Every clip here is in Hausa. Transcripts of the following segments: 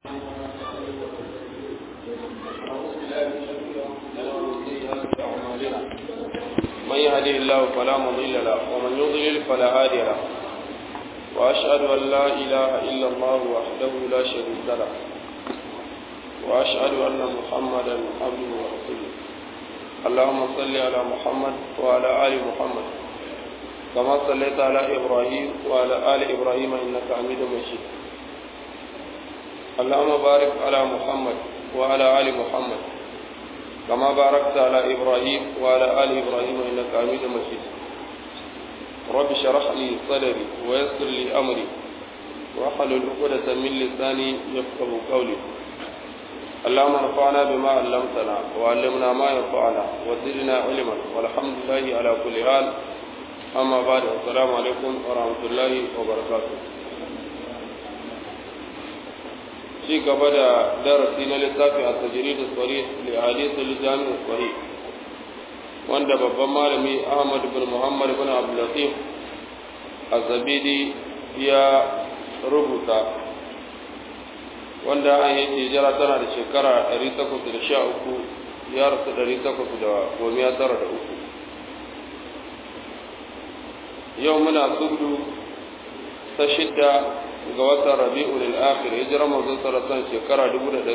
من يهده الله فلا مضل له ومن يضلل فلا هادي له وأشهد أن لا إله إلا الله وحده لا شريك له وأشهد أن محمدا عبده ورسوله اللهم صل على محمد وعلى آل محمد كما صليت على إبراهيم وعلى آل إبراهيم إنك حميد مجيد اللهم بارك على محمد وعلى آل محمد كما باركت على إبراهيم وعلى آل إبراهيم إنك حميد مجيد رب اشرح لي صدري ويسر لي أمري واحلل عقدة من لساني يفقه قولي اللهم انفعنا بما علمتنا وعلمنا ما ينفعنا وزدنا علما والحمد لله على كل حال أما بعد السلام عليكم ورحمة الله وبركاته ci gaba da darasi na littafi a tajiridu tsari da hadisul jami'u tsari wanda babban malami ahmad bin muhammad bin abdulatif azabidi ya rubuta wanda an yi hijira tana da shekara 813 ya rasu 813 yau muna subdu ta shidda ga watan rabi'ul al-akhir hijirar manzon sallallahu shekara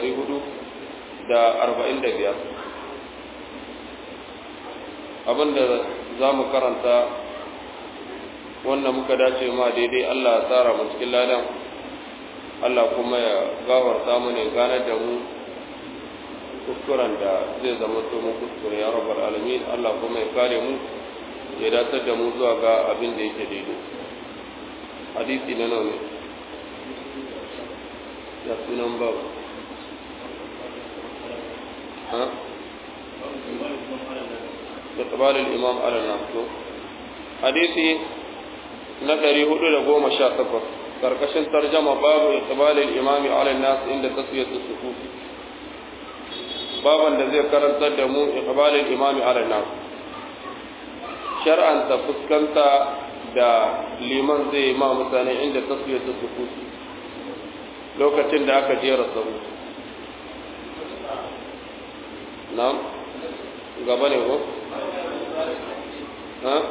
1445 abinda za mu karanta wanda muka dace ma daidai Allah ya tsara mu cikin ladan Allah kuma ya gafarta mu ne ganar da mu kuskuren da zai zama to mu kuskure ya rabbal alamin Allah kuma ya kare mu ya datar da mu zuwa ga abin da yake daidai hadisi na nawa ne ya sunan ba ha da tabalin imam ala nasu hadisi na 418 karkashin tarjama babu tabalin imami ala nasu inda taswiyatu sufufi baban da zai karantar da mu iqbalil imami ala nasu shar'anta fuskanta da liman zai ma mutane inda taswiyatu sufufi lokacin da aka jera sahu na'am gaba ne ko ha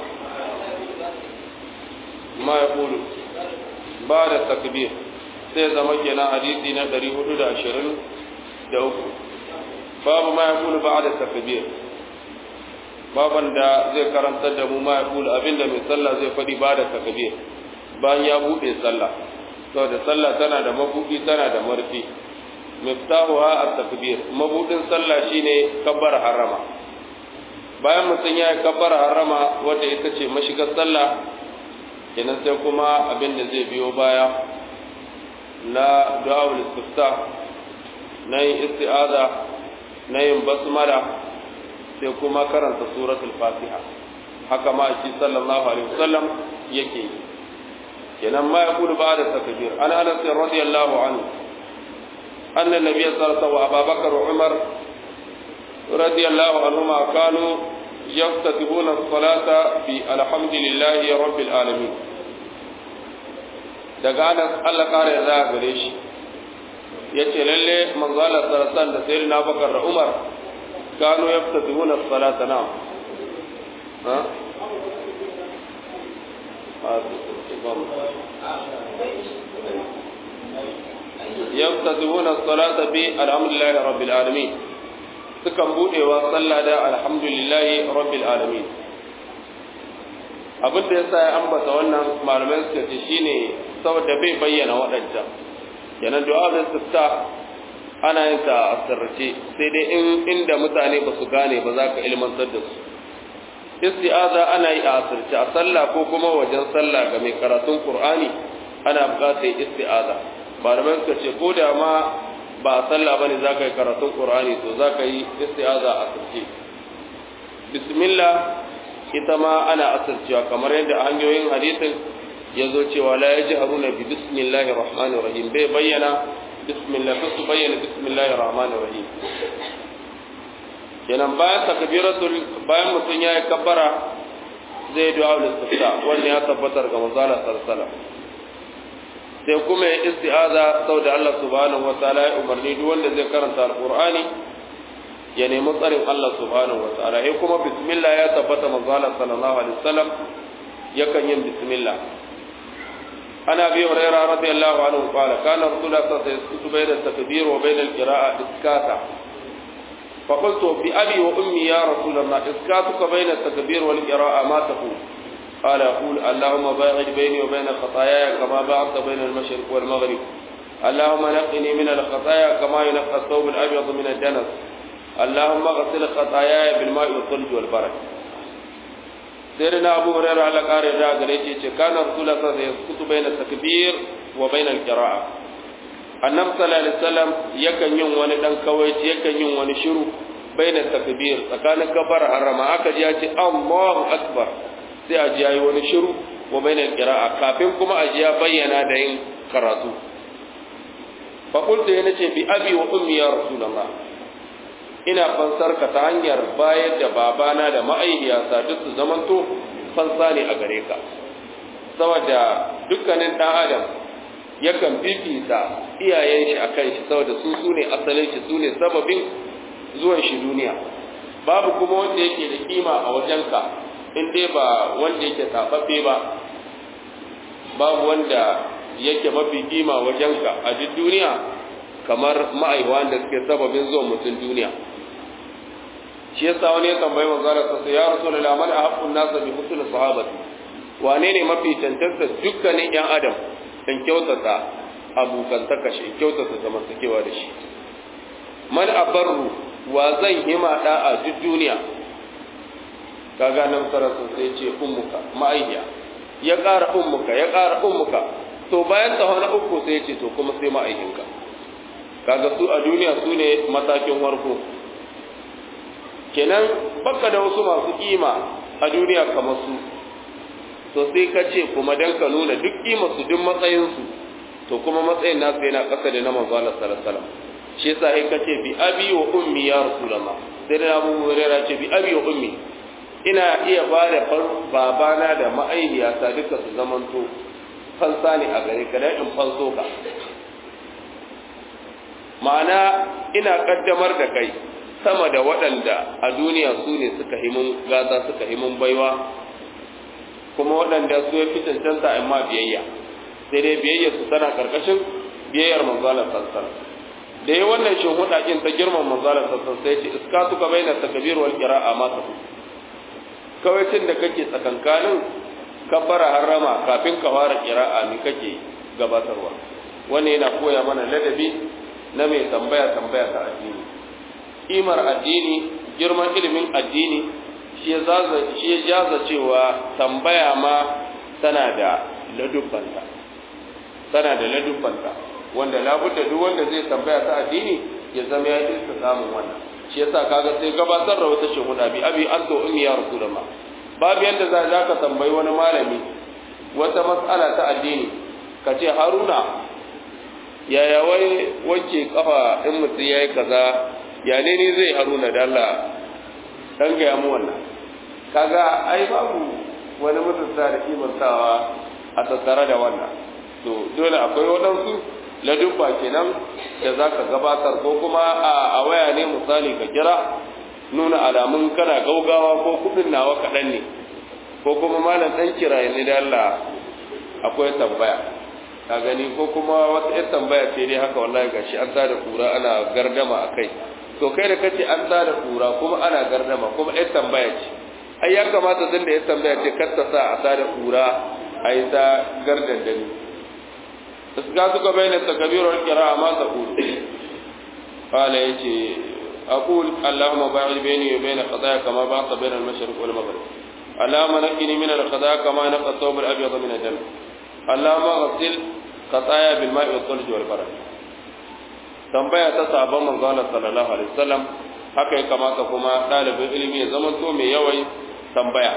ma ya kulu ba da takbir sai zama kenan hadisi na 423 babu ma ya kulu ba da takbir baban da zai karantar da mu ma ya kulu abinda mai sallah zai faɗi ba da takbir bayan ya buɗe sallah saboda sallah tana da mabudi tana da marfi miftahuha at-takbir mabudin sallah shine kabbar harama bayan mutum ya yi kabbar harama wanda ita ce mashigar sallah kenan sai kuma abin da zai biyo baya na du'aul istifta na yin isti'aza na yin basmala sai kuma karanta suratul fatiha haka ma shi sallallahu alaihi wasallam yake yi kenan ma ya kudu ba da takbir an anas radiyallahu anhu anna nabiy sallallahu alaihi wasallam abubakar wa umar radiyallahu anhuma kanu yaftatihuna as-salata bi alhamdulillahi rabbil alamin daga anas Allah kare ya gare shi yace lalle manzo Allah sallallahu alaihi wasallam da sayyidina Abubakar da Umar kanu yaftatihuna as-salata na ha يفتتحون الصلاة بالحمد لله رب العالمين sukan budewa sallah da alhamdulillahi rabbil alamin abin da yasa ya ambata wannan malamai suka ce shine saboda bai bayyana waɗancan yana du'a da sifta ana yin ta a sirrace sai dai in inda mutane ba su gane ba za ka ilmantar da su isti'aza ana yi a asirce a sallah ko kuma wajen sallah ga mai karatun qur'ani ana buƙatar isti'aza malamai suka ce ko da ma ba a sallah bane za ka yi karatun qur'ani to za ka yi isti'aza a asirce bismillah ita ma ana asircewa kamar yadda a hanyoyin hadisin ya zo cewa la yajharuna bi bismillahir rahmanir rahim bai bayyana bismillah su bayyana bismillahir rahmanir rahim kenan bayan takbiratul bayan mutum ya yi kabbara zai du'a ul istifta wanda ya tabbatar ga manzala sallallahu sai kuma ya isti'aza sau da Allah subhanahu wa ta'ala ya umarni duk wanda zai karanta alqur'ani ya nemi tsarin Allah subhanahu wa ta'ala eh kuma bismillah ya tabbata manzo Allah sallallahu alaihi wasallam yakan yin bismillah ana bi hurairah radiyallahu anhu qala kana rasulullah sallallahu alaihi wasallam bayna at-takbir wa bayna al-qira'a iskata فقلت بأبي وأمي يا رسول الله إسكاتك بين التكبير والقراءة ما تقول قال يقول اللهم باعد بيني وبين خطاياي كما باعدت بين المشرق والمغرب اللهم نقني من الخطايا كما ينقى الثوب الأبيض من الدنس اللهم اغسل خطاياي بالماء والثلج والبرد سيدنا أبو هريرة على قارئ الراء قال كان رسول الله صلى الله عليه وسلم يسكت بين التكبير وبين القراءة annabi sallallahu alaihi wasallam yakan yin wani dan kawaici yakan yin wani shiru baina takbir tsakanin kafara harama aka ji ya ce Allahu akbar sai a ji yayi wani shiru wa baina qira'a kafin kuma a ji ya bayyana da yin karatu fa qultu yana ce bi abi wa ummi ya rasulullah ina fansar ka ta hanyar bayar da babana da ma'aihiyata duk su zamanto fansa ne a gare ka saboda dukkanin dan adam yakan fifita iyayen shi akan shi saboda su su ne asalin shi su ne sababin zuwan shi duniya babu kuma wanda yake da kima a wajenka in dai ba wanda yake tababbe ba babu wanda yake mafi kima wajenka a duk duniya kamar ma'aiwa da suke sababin zuwan mutum duniya shi yasa wani ya tambayi manzara sa ya rasulullahi man ahabbun nasa bi husnul sahabati wane ne mafi tantance dukkanin yan adam in kyautata abokantaka shi in kyautata zamantakewa da shi man abarru wa zan hima da a duk duniya kaga nan sarasa sai ce ummuka ma'ayya ya ƙara ummuka ya ƙara ummuka to bayan ta na uku sai ce to kuma sai ma'ayinka kaga su a duniya su ne matakin farko kenan baka da wasu masu kima a duniya kamar su to sai ka ce kuma dan ka nuna duk su duk matsayinsu to kuma matsayin nasu yana ƙasa da na manzo Allah sallallahu alaihi wasallam shi yasa sai ka ce bi abi wa ummi ya rasulullah sai da Abu Hurairah ce bi abi wa ummi ina iya ba da babana da ma'aihiyata duka su zamanto fansa ne a gare ka dan in fanso ka ma'ana ina kaddamar da kai sama da waɗanda a duniya su ne suka himun gata suka himun baiwa kuma waɗanda su ya fi cancanta in ma biyayya sai dai biyayya su tana karkashin biyayyar manzalar sassan da yi wannan shin hudakin ta girman manzalar sassan sai ce iska suka bayyana takabir wal qira'a ma ta kawai tun da kake tsakankanin kabbara harrama kafin ka fara qira'a ne kake gabatarwa wannan yana koya mana ladabi na mai tambaya tambaya ta addini kimar addini girman ilimin addini shi ya jaza cewa tambaya ma tana da ladubbanta tana da ladubbanta wanda labudda duk wanda zai tambaya ta addini ya zama ya iska samun wannan shi yasa kaga sai gabatar da wata shahuda bi abi anta ummi ya rasulullah babu yanda za ka tambayi wani malami wata mas'ala ta addini ka ce haruna yaya wai wanke kafa in mutum yayi kaza ya ne ni zai haruna da Allah dan ga mu wannan kaga ai babu wani mutunta da kimantawa a tattare da wannan to dole akwai waɗansu ladubba kenan da za ka gabatar ko kuma a waya ne misali ka kira nuna alamun kana gaugawa ko kuɗin nawa kaɗan ne ko kuma malam ɗan kira ne da Allah akwai tambaya ka gani ko kuma wata ƴar tambaya ce dai haka wallahi gashi an tada kura ana gardama a kai to kai da kace an tada kura kuma ana gardama kuma ƴar tambaya ce ai ya kamata zan da ƴar tambaya ce kar ta sa a tada kura a yi ta gardandani iska suka bayyana takabir wal qira'a ma taqul qala yace aqul allahumma ba'id bayni wa bayna khataaya kama ba'adta bayna al-mashriq wal maghrib اللهم نقني من الخطايا كما نقى الثوب الابيض من الدم اللهم اغسل خطايا بالماء والثلج والبرد tambaya ta sabon manzo Allah sallallahu alaihi wasallam haka ya kamata kuma dalibin ilimi ya zama to mai yawan tambaya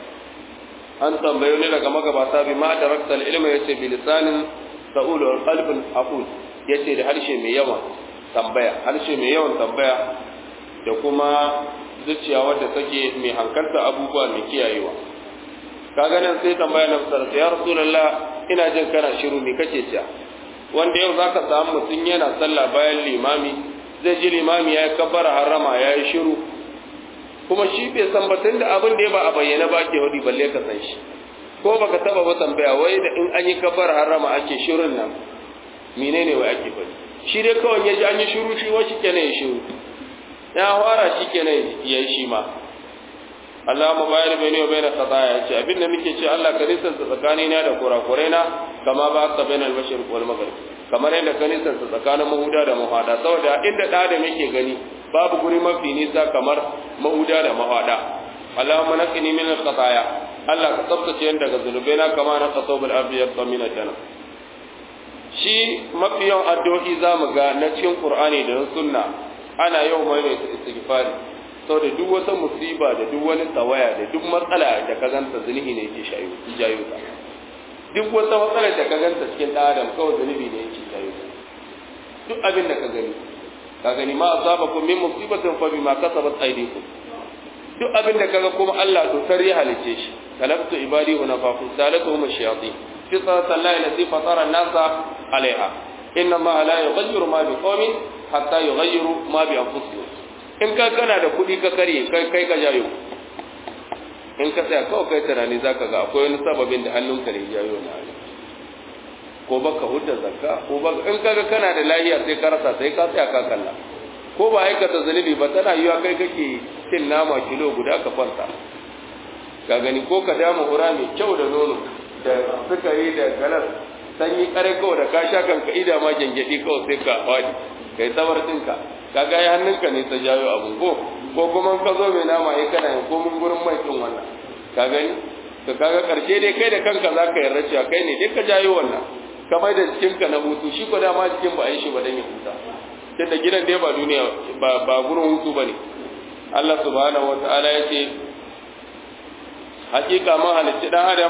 an tambayo ne daga magabata bi ma da raktal ilmi yace bi lisanin sa'ul wal qalbin aqul yace da harshe mai yawan tambaya harshe mai yawan tambaya da kuma zuciya wadda take mai hankalta abubuwa mai kiyayewa kaga nan sai tambaya na sarsa ya rasulullah ina jin kana shiru me kake cewa wanda yau zaka samu mutum yana sallah bayan limami zai ji limami ya kabbara harama ya yi shiru kuma shi bai san batun da abin da ya ba a bayyana ba ke wadi balle ka san shi ko baka taba ba tambaya wai da in an yi kabbara harama ake shirun nan menene wai ake faɗi shi dai kawai ya ji an yi shiru shi wa shi kenan ya shiru ya fara shi kenan ya yi shi ma Allah mu bayar bai ne bai na khataya ce abin da muke ce Allah ka nisan tsakani na da kurakurai na kama ba ka bainal mashriq wal maghrib kamar yadda ka nisan tsakanin mahuda da mahada saboda inda da da muke gani babu guri mafi nisa kamar mahuda da mahada Allahumma naqini min al khataya Allah ka tsaftace ni daga zunubai na kama na qasabul abiyat min al jannah shi mafi yawan addu'o'i zamu ga na cikin Qur'ani da sunna ana yau mai istighfari saboda duk wata musiba da duk wani tsawaya da duk matsala da ka ganta zunubi ne yake shayo jayo ta duk wata matsala da ka ganta cikin ɗan adam kawai zunubi ne yake jayo ta duk abin da ka gani ka gani ma asabakum min musibatin fa bima kasabat aydikum duk abin da kaga kuma Allah to tar ya halice shi kalabtu ibadi wa nafafu salatuhum ash-shayatin fi sallati allati fatara an-nasa alaiha inna ma la yughayyiru ma biqawmin hatta yughayyiru ma bi anfusihim in ka kana da kuɗi ka karye kai kai ka jayo in ka tsaya kawai kai tunani zaka ga akwai wani sababin da hannunka ne jayo na hali ko baka hudda zakka ko baka in kaga kana da lahiya sai ka rasa sai ka tsaya ka kalla ko ba aikata zunubi ba tana yiwa kai kake cin nama kilo guda ka kwanta ka gani ko ka dama hura mai kyau da nono da sukari da galas sanyi kare kawai da ka sha kanka ida ma gyangyaɗi kawai sai ka faɗi kai tsabar ɗinka kaga ya hannunka ne ta jayo abun ko ko kuma ka zo mai nama ya kana yin komin gurin mai ɗin wannan ka gani to kaga karshe dai kai da kanka za ka yarda cewa kai ne dai ka jayo wannan ka mai da jikinka na hutu shi ko dama jikin ba a yi shi ba dan ya huta tunda gidan dai ba duniya ba ba gurin hutu bane Allah subhanahu wataala ya ce hakika mun halicci dan adam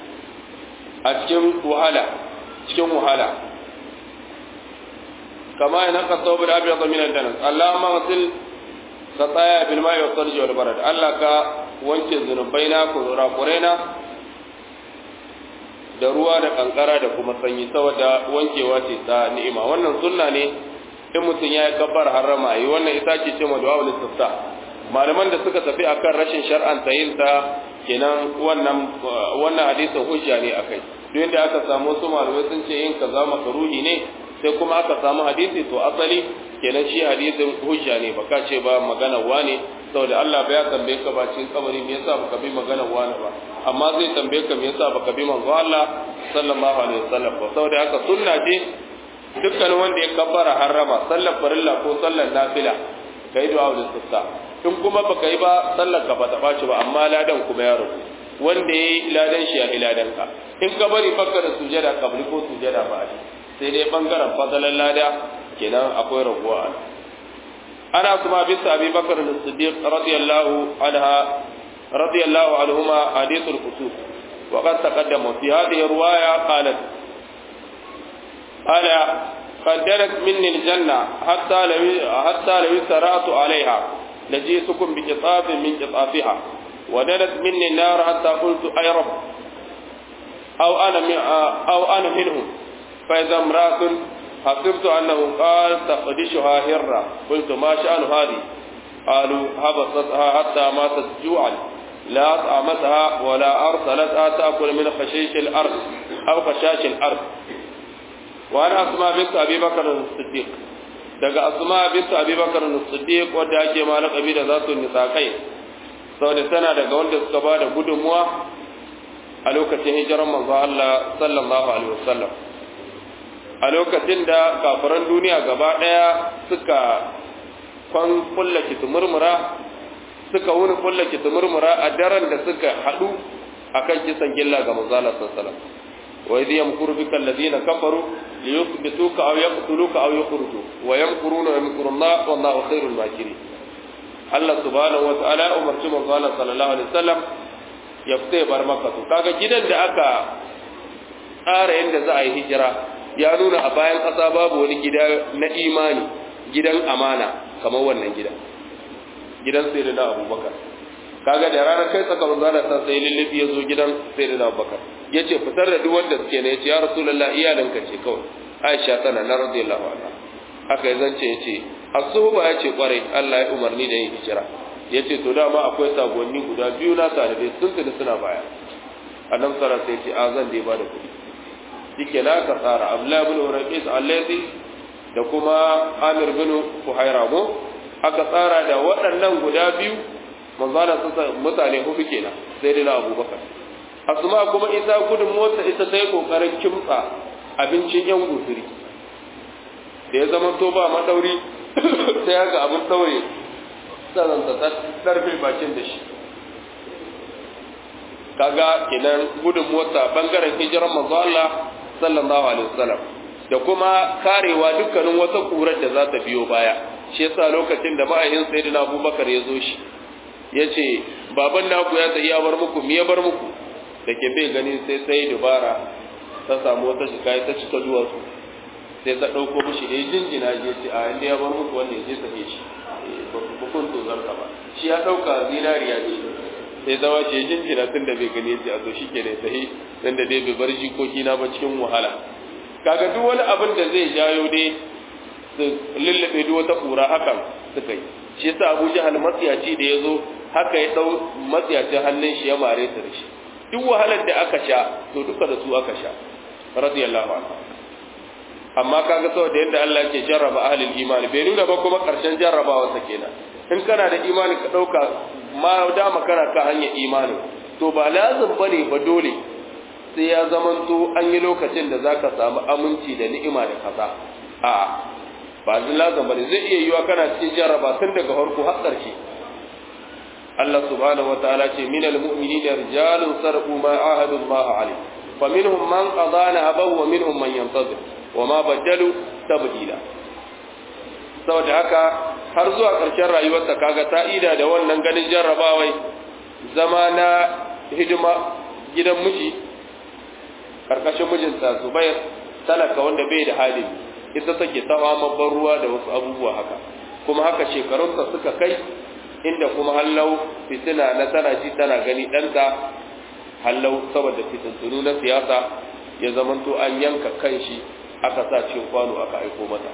a cikin wahala cikin wahala كما ينقى الثوب الابيض من الدنس اللهم اغسل خطايا بالماء والثلج والبرد الله ka wanke zunubaina kurakurena da ruwa da kankara da kuma sanyi saboda wankewa ce ta ni'ima wannan sunna ne in mutum ya yi kabbar harama yi wannan ita ce ce ma du'a istifta malaman da suka tafi akan rashin shar'anta yin ta kenan wannan wannan hadisin hujja ne akai duk inda aka samu su malamai sun ce yin kaza makaruhi ne sai kuma aka samu hadisi to asali kenan shi hadisin hujja ne baka ce ba magana wane saboda Allah ba ya tambaye ka ba cikin kabari me yasa baka bi magana wane ba amma zai tambaye ka me yasa baka bi manzo Allah sallallahu alaihi wasallam ba saboda haka sunna ce dukkan wanda ya kabbara harrama sallar farilla ko sallar nafila kai du'a ul istifta in kuma baka yi ba sallar ka bata baci ba amma ladan kuma ya rubu wanda yayi ladan shi ya ladan ka in ka bari baka da sujada kabli ko sujada ba sai dai bangaren fadalan lada kenan akwai raguwa ana ana kuma bisa abi bakar da siddiq radiyallahu anha radiyallahu anhuma hadithul qusuf wa qad taqaddama fi hadhihi riwaya qalat ala قدرت مني الجنة حتى لو حتى لو سرعت عليها لجئتكم بقطاف من قطافها ودنت مني النار حتى قلت أي رب أو أنا أو أنا منهم فإذا امرأة حسبت أنه قال تقدشها هرة قلت ما شأن هذه قالوا هبطتها حتى ماتت جوعا لا أطعمتها ولا أرسلتها تأكل من خشيش الأرض أو خشاش الأرض وأنا أسمع بنت أبي بكر الصديق daga asma bint abi bakar as-siddiq wadda ake ma laqabi da zatu nisaqai saboda tana daga wanda suka ba da gudunmuwa a lokacin hijiran manzo Allah sallallahu alaihi wasallam a lokacin da kafiran duniya gaba ɗaya suka kwan kulla kitumurmura suka wuni kulla kitumurmura a daren da suka haɗu akan kisan gilla ga manzala sallallahu wa idh yamkuru bika alladhina kafaru liyuthbituka aw yaqtuluka aw yukhrijuka wa yamkuruna wa yamkuru Allah wallahu khairul makirin Allah subhanahu wa ta'ala umarci manzala sallallahu alaihi wasallam ya fita bar maka to kaga gidan da aka tsara yadda za a yi hijira ya nuna a bayan ƙasa babu wani gida na imani gidan amana kamar wannan gida gidan sai da abubakar kaga da ranar kai tsaka manzo Allah sai sai lullubi ya zo gidan sayyidina Abubakar yace fitar da duk wanda suke ne yace ya rasulullah iyalinka ce kawai Aisha tana na radiyallahu anha haka ya zance yace asuba yace kwarai Allah ya umarni da yin hijira yace to dama akwai sagonni guda biyu na talibai sun tsini suna baya annabi sallallahu alaihi wasallam sai ce a zan dai ba da kuɗi shike na ka tsara Abdullah ibn Uraqis allazi da kuma Amir bin Fuhaira go aka tsara da waɗannan guda biyu manzo Allah sun mutane hudu kenan sai dai na Abubakar Asma kuma isa gudun motsa ita sai kokarin kimtsa abincin yan gusuri da ya zama to ba madauri sai haka abin daure sannan ta tarfe bakin da shi kaga kenan gudun motsa bangaren hijiran manzo Allah sallallahu alaihi wasallam da kuma karewa dukkanin wata kurar da za ta biyo baya shi yasa lokacin da ma'ayin sayyidina Abubakar ya zo shi yace baban naku ya tsaye ya bar muku me ya bar muku da ke bai gani sai sai dubara ta samu wata shika ta cika duwatsu sai ta ɗauko mishi da jinjina je ce a inda ya bar muku wanda ya je sake shi ba ku kun to zarka ba shi ya ɗauka zinariya ce sai zama ce jinjina tun da bai gani ce a zo shi ke da sahi tun da dai bai bar jikoki na ba cikin wahala kaga duk wani abin da zai jayo dai su lullube duk wata kura hakan suka yi shi yasa Abu Jahal matsiyaci da ya zo haka ya ɗau matsiyacin hannun shi ya mare su da shi duk wahalar da aka sha to duka da su aka sha radiyallahu anhu amma kaga saboda yadda Allah ke jarraba ahlul imani bai nuna ba kuma karshen jarrabawa sa kenan in kana da imani ka dauka ma dama kana ka hanyar imani to ba lazim bane ba dole sai ya zamanto an yi lokacin da zaka samu aminci da ni'ima da kaza a ba lazim bane zai iya yiwa kana cikin jarraba tun daga farko har ƙarshe Allah subhanahu wataala ce minal mu'minina rijalun sarqu ma ahadu Allah alayhi faminhum man qada nahabahu wa minhum man yantazir wa ma badalu tabdila saboda haka har zuwa ƙarshen rayuwarsa kaga ta'ida da wannan ganin jarrabawai zama na hidima gidan miji karkashin mijinta Zubair talaka wanda bai da hali ita take tawa mabban ruwa da wasu abubuwa haka kuma haka shekarunsa suka kai inda kuma hallau fitina na tana ji tana gani ɗanta hallau saboda fitintunu na siyasa ya zamanto an yanka kan shi aka sa cikin kwano aka aiko mata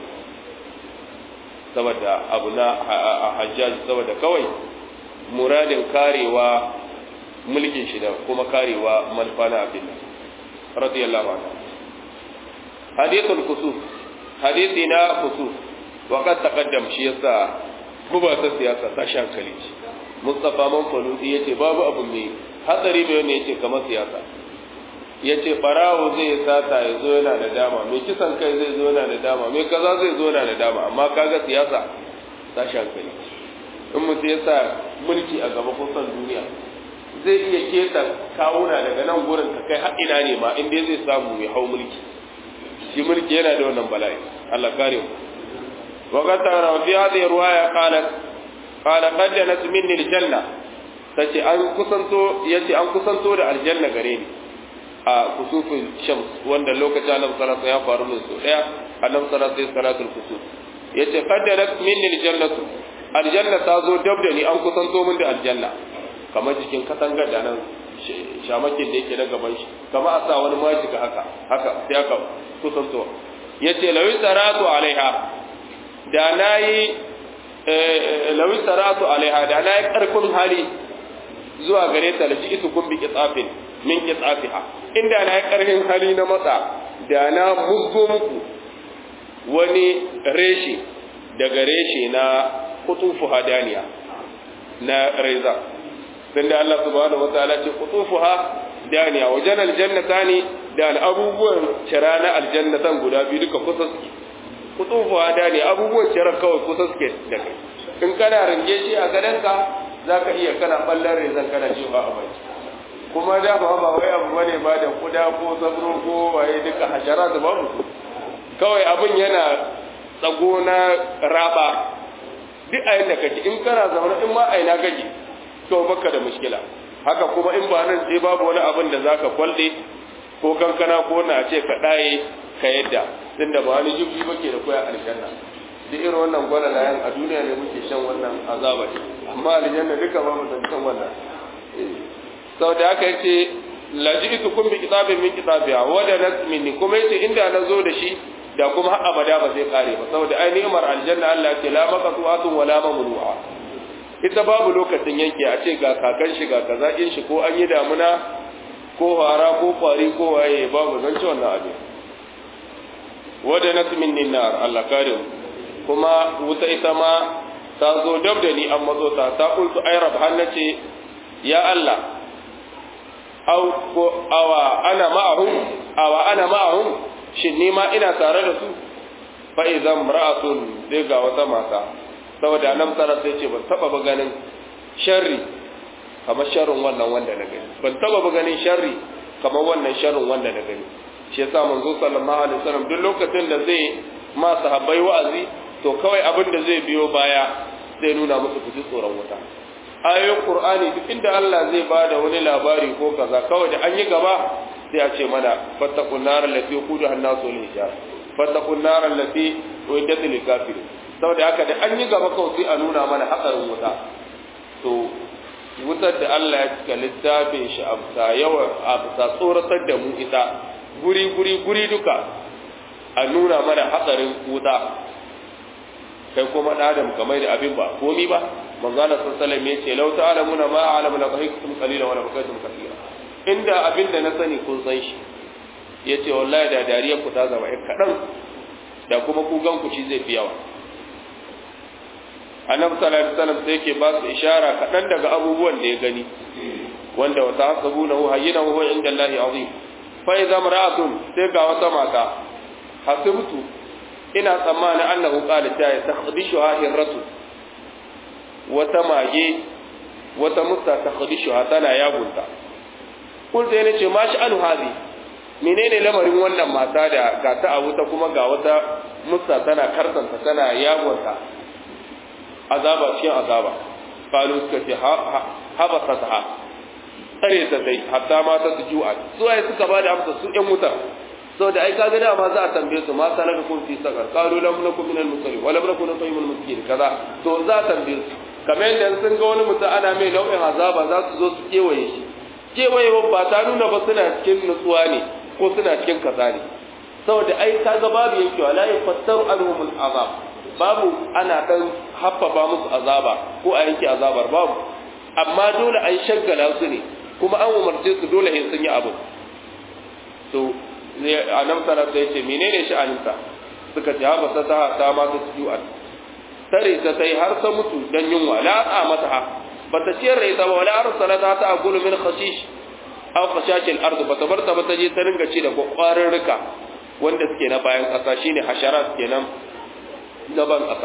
saboda abu na hajjaji saboda kawai muradin karewa mulkin shi da kuma karewa manufa na abin nan radiyallahu anhu hadithul kusuf hadithi na kusuf wa qad taqaddam shi yasa guba ta siyasa ta shankali ce mustafa man faludi yace babu abu mai hatsari mai ne yace kamar siyasa yace barawo zai sata ya zo yana da dama mai kisan kai zai zo yana da dama mai kaza zai zo yana da dama amma kaga siyasa ta shankali in mutum ya sa mulki a gaba kusan duniya zai iya keta kawuna daga nan gurin ka kai har ina ne ma inda zai samu ya hau mulki shi mulki yana da wannan bala'i Allah kare mu وقد ترى في هذه الرواية قالت قال قد جنت مني الجنة tace an kusanto yace an kusanto da aljanna gare ni a kusufin shams wanda lokacin annabi sallallahu alaihi ya faru min so daya annabi sallallahu alaihi salatul kusuf yace qaddarat minni aljannatu aljanna ta zo dab da ni an kusanto min da aljanna kamar jikin katangar da nan shamakin da yake na gaban shi kamar a sa wani majika haka haka sai aka kusanto yace lawi saratu alaiha da na yi lawi saratu alaiha da na yi ƙarfin hali zuwa gare ta da ji'itu kun bi kitsafin min kitsafiha inda na yi ƙarfin hali na matsa da na musgo muku wani reshe daga reshe na kutufu hadaniya na reza dan da Allah subhanahu wataala ce kutufuha daniya wajen aljannata ne da abubuwan cira na aljannatan guda biyu duka kusa suke kutufuwa da ne abubuwan cirar kawai kusa suke da kai in kana ringe shi a gadonka za ka iya kana ɓallar rezan kana cewa a bai kuma da ba ba wai abu bane ba da kuda ko sabro ko waye duka hashara da babu kawai abin yana tsago na raba duk a yadda kake in kana zaune in ma aina kake to baka da mushkila haka kuma in ba nan sai babu wani abin da zaka kwalle ko kankana ko na ce ka daye ka yadda tunda ba wani jibbi ba ke da koya aljanna duk irin wannan gwalalayen a duniya ne muke shan wannan azaba ne amma aljanna duka ba mu san wannan sau da aka yace lajitu kun bi kitabin min kitabiya wa da nasmini kuma yace inda na zo da shi da kuma har abada ba zai kare ba saboda ai ni'mar aljanna Allah ya ce la maqtu'atun wa la mamnu'a ita babu lokacin yanke a ce ga kakan shi ga kaza in shi ko an yi damuna ko hara ko kwari ko waye babu zan ci wannan abin wada nasmin nar Allah kare kuma wuta ita ma ta zo dab da ni an matso ta ta kultu ai rab hannace ya Allah aw ko awa ana ma'ahum awa ana ma'ahum shin ni ma ina tare da su fa idan ra'atun sai ga wata mata saboda nan tsara sai ce ban taba ba ganin sharri kamar sharrin wannan wanda na gani ban taba ba ganin sharri kamar wannan sharrin wanda na gani shi yasa manzo sallallahu alaihi wasallam duk lokacin da zai ma sahabbai wa'azi to kawai abin da zai biyo baya zai nuna musu ku ji tsoron wuta ayoyin qur'ani duk inda Allah zai bada wani labari ko kaza kawai da an yi gaba sai a ce mana fattaqun nar allati quduha an-nasu wal hijar fattaqun nar allati uiddat lil kafirin saboda haka da an yi gaba kawai sai a nuna mana hatsarin wuta to wutar da Allah ya cika littafin shi a bisa yawa a bisa tsoratar da mu ita guri guri guri duka a nuna mana hatsarin wuta kai kuma da adam kamar da abin ba komi ba manzo Allah sallallahu alaihi wasallam yace law ta'lamuna ma a'lamu la dhahikum qalilan wa la bakaytum kathira inda abin da na sani kun san shi yace wallahi da dariyar ku ta zama kadan da kuma ku gan ku ci zai fi yawa annabi sallallahu alaihi wasallam sai yake ba su ishara kadan daga abubuwan da ya gani wanda wata hasabunahu hayyinahu huwa inda Allahi azim fa idza mar'atun sai ga wata mata hasibtu ina tsammanin annahu qala ta takhdishu hirratu wata mage wata musta takhdishu tana yagunta kun sai nace ma shi anu hadi menene lamarin wannan mata da ga ta a wuta kuma ga wata musta tana karsanta tana yagunta azaba cikin azaba qalu suka ce habasatha tsare ta dai hatta ma ta su ju'a su ai suka bada amsa su ƴan wuta saboda ai kaga da ma za a tambaye su ma salaka kun fi sakar qalu lam nakum minal musallin wa lam nakun nut'imul miskin kaza to za a tambaye su kamar yadda sun ga wani mutum ana mai nau'in azaba za su zo su kewaye shi kewaye ba ta nuna ba suna cikin nutsuwa ne ko suna cikin kaza ne saboda ai kaga babu yankewa la yafattaru anhumul azab babu ana dan haffafa musu azaba ko a yanke azabar babu amma dole an shaggala su ne kuma an umarce su dole in sun yi abu to annabi sallallahu alaihi wasallam menene sha'aninta suka ce haba ta ta ma ta ju'a tare ta sai har ta mutu dan yunwa la a mata ha bata ciyar da ita ba wala arsalata ta aqulu min khashish aw khashashil ard bata bar ta bata je ta ringa ci da kwakwarin rika wanda suke na bayan kasa shine hasharat kenan gaban kasa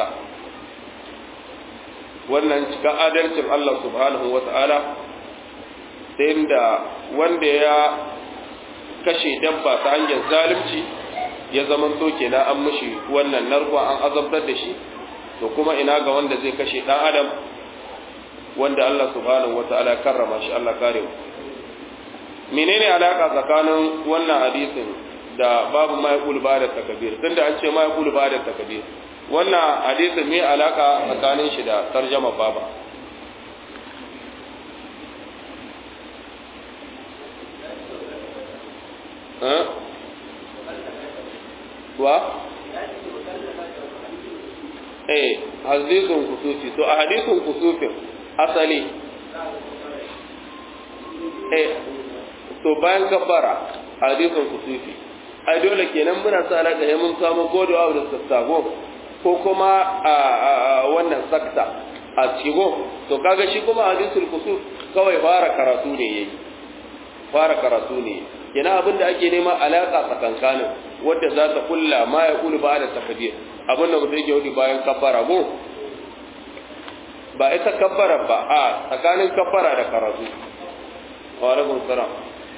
wannan cika adalcin Allah subhanahu wa ta'ala ta inda wanda ya kashe dabba ta hanyar zalunci ya zaman to kenan an mishi wannan narko an azabtar da shi to kuma ina ga wanda zai kashe dan adam wanda Allah subhanahu wa ta'ala karrama shi Allah kare mu menene alaka tsakanin wannan hadisin da babu ma yaqul ba da takbir tunda an ce ma yaqul ba da takbir wannan hadisin me alaka tsakanin shi da tarjama baba wa eh hadisin kusufi to a hadisin kusufin asali eh to bayan kafara hadisin kusufi ai dole kenan muna sa alaka ya mun samu godewa da sassago ko kuma a wannan sakta a cigo to kaga shi kuma hadisul kusuf kawai fara karatu ne yayi fara karatu ne kenan abin da ake nema alaka tsakankanin wadda za ta kulla ma ya kulu ba da takbir abin da mutum yake wadi bayan kabbara go ba ita kabbara ba a tsakanin kabbara da karatu wa alaikum salam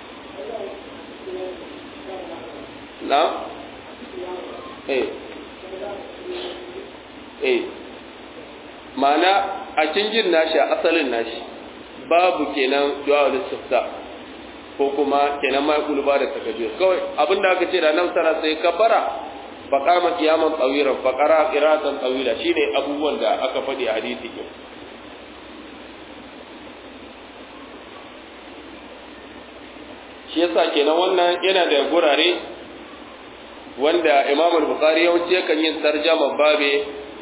na eh eh ma'ana a cikin nashi a asalin nashi babu kenan du'a al-istifta ko kuma kenan ma yaqulu ba da takbir kawai abinda aka ce da nan sana sai kabbara fa qama qiyaman tawiran fa qara qira'atan tawila shine abubuwan da aka faɗi a hadisi ke shi yasa kenan wannan yana da gurare wanda Imam al-Bukhari yawanci yakan yin tarjama babe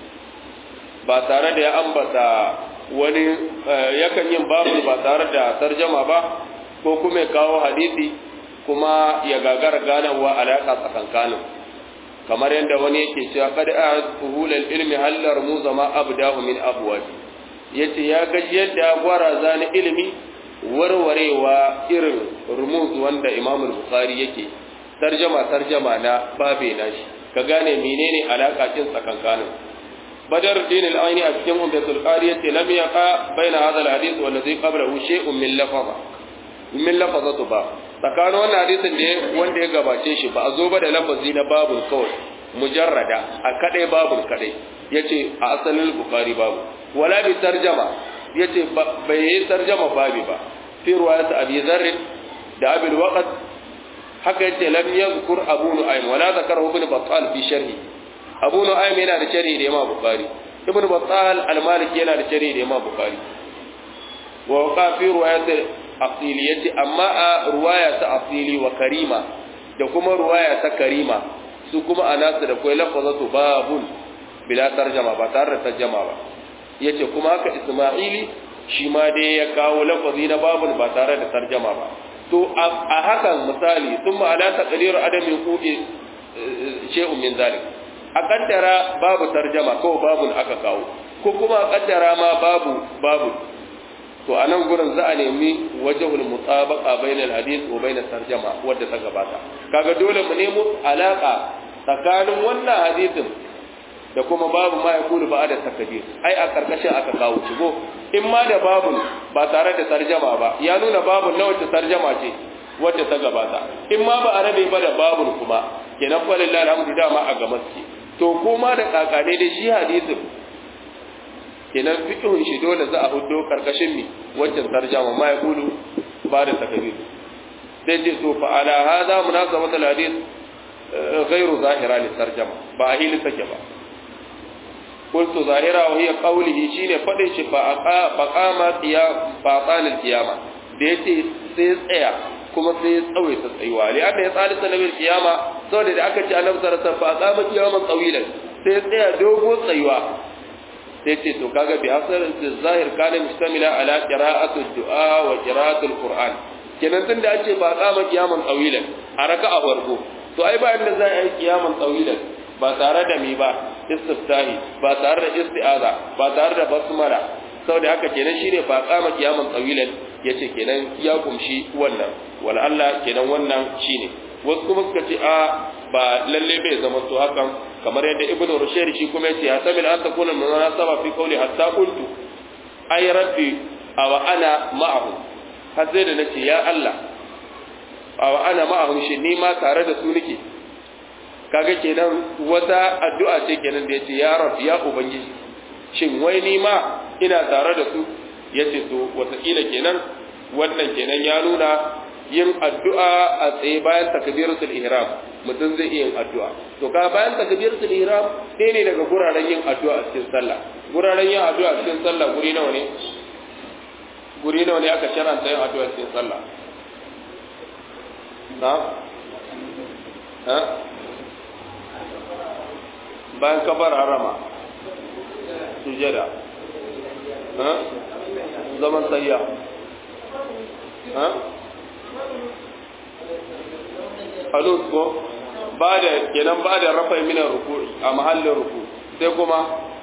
ba tare da ya ambata wani yakan yin babu ba tare da tarjama ba ko kuma ya kawo hadisi kuma ya gagara ganawa alaƙa tsakankanin kamar yadda wani yake cewa kada a fuhulal ilmi hallar mu zama abdahu min abwabi yace ya gaji yadda gwara zani ilimi warwarewa irin rumuz wanda Imam Bukhari yake tarjama tarjama na babe nashi ka gane menene alaka cin tsakankanin badar din al-aini a cikin umdatul qari yace lam yaqa baina hadha al-hadith wal ladhi qablahu shay'un min lafaza min lafazatu ba tsakanin wannan hadisin da wanda ya gabace shi ba a zo ba da lafazi na babul kawai mujarrada a kadai babul kadai yace a asalin bukhari babu wala bi tarjama yace bai yi tarjama babi ba fi riwayat abi dharr da abi waqt haka yace lam yadhkur abu nu'aym wala zakara ibn battal fi sharhi abu nu'aym yana da sharhi da imam bukhari ibn battal al-maliki yana da sharhi da imam bukhari wa waqa fi riwayat asili yace amma a ruwaya ta asili wa karima da kuma ruwaya ta karima su kuma anasu da kai lafazatu babun bila tarjama ba tare da tarjama ba yace kuma haka isma'ili shi ma dai ya kawo lafazi na babun ba tare da tarjama ba to a hakan misali thumma ala taqdir adami qubi shay'un min zalik a kaddara babu tarjama ko babun aka kawo ko kuma a kaddara ma babu babu to a nan gurin za a nemi wajahul mutabaqa bainal hadith wa bainat tarjama wadda ta gabata kaga dole mu nemo alaka tsakanin wannan hadisin da kuma babu ma yakulu ba da takbir ai a karkashin aka kawo shigo in ma da babu ba tare da tarjama ba ya nuna babu na wacce tarjama ce wadda ta gabata in ma ba a rabe ba da babu kuma kenan fa lillahi alhamdu dama a ga maske to kuma da kakane da shi hadisin kenan fiqhun shi dole za a hudo karkashin mi waccan tarjama ma yaqulu ba da takbir sai ce to fa ala hada munasabat al hadith ghayru zahira li tarjama ba a hili take ba qultu zahira wa hiya qawlihi shine fadin shi fa aqa fa qama qiyam fa qala al qiyama da yace sai tsaya kuma sai ya tsawaita tsayuwa li anna ya tsalisa nabil qiyama saboda da aka ce annabi sallallahu alaihi wasallam fa qama qiyaman tawilan sai ya tsaya dogo tsayuwa sai ce to kaga bi asar zahir kana mustamila ala qira'atu du'a wa qira'atu alquran kenan tun da ake ba kama kiyaman tsawilan a raka'a farko to ai ba inda za a yi kiyaman tsawilan ba tare da mi ba istiftahi ba tare da isti'aza ba tare da basmala saboda haka kenan shine ba kama kiyaman tsawilan yace kenan ya kumshi wannan wala Allah kenan wannan shine wasu kuma suka ce a ba lalle bai zama to hakan kamar yadda ibnu rushayd shi kuma yace ya sabil an takuna munasaba fi qawli hatta qultu ay rabbi aw ana ma'ahu har sai da nace ya Allah aw ana ma'ahu shi ni ma tare da su nake kaga kenan wata addu'a ce kenan da yace ya rabbi ya ubangiji shin wai ni ma ina tare da su yace to wataƙila kenan wannan kenan ya nuna yin addu'a a tsaye bayan takbiratul ihram mutum zai iya yin addu'a to ka bayan takbiratul ihram ɗaya ne daga guraren yin addu'a a cikin sallah guraren yin addu'a a cikin sallah guri nawa ne guri nawa ne aka sharanta yin addu'a a cikin sallah na ha bayan kabar harama sujada ha zaman sayya ha alus ko ba da kenan ba da rafa min ruku a mahallin ruku sai kuma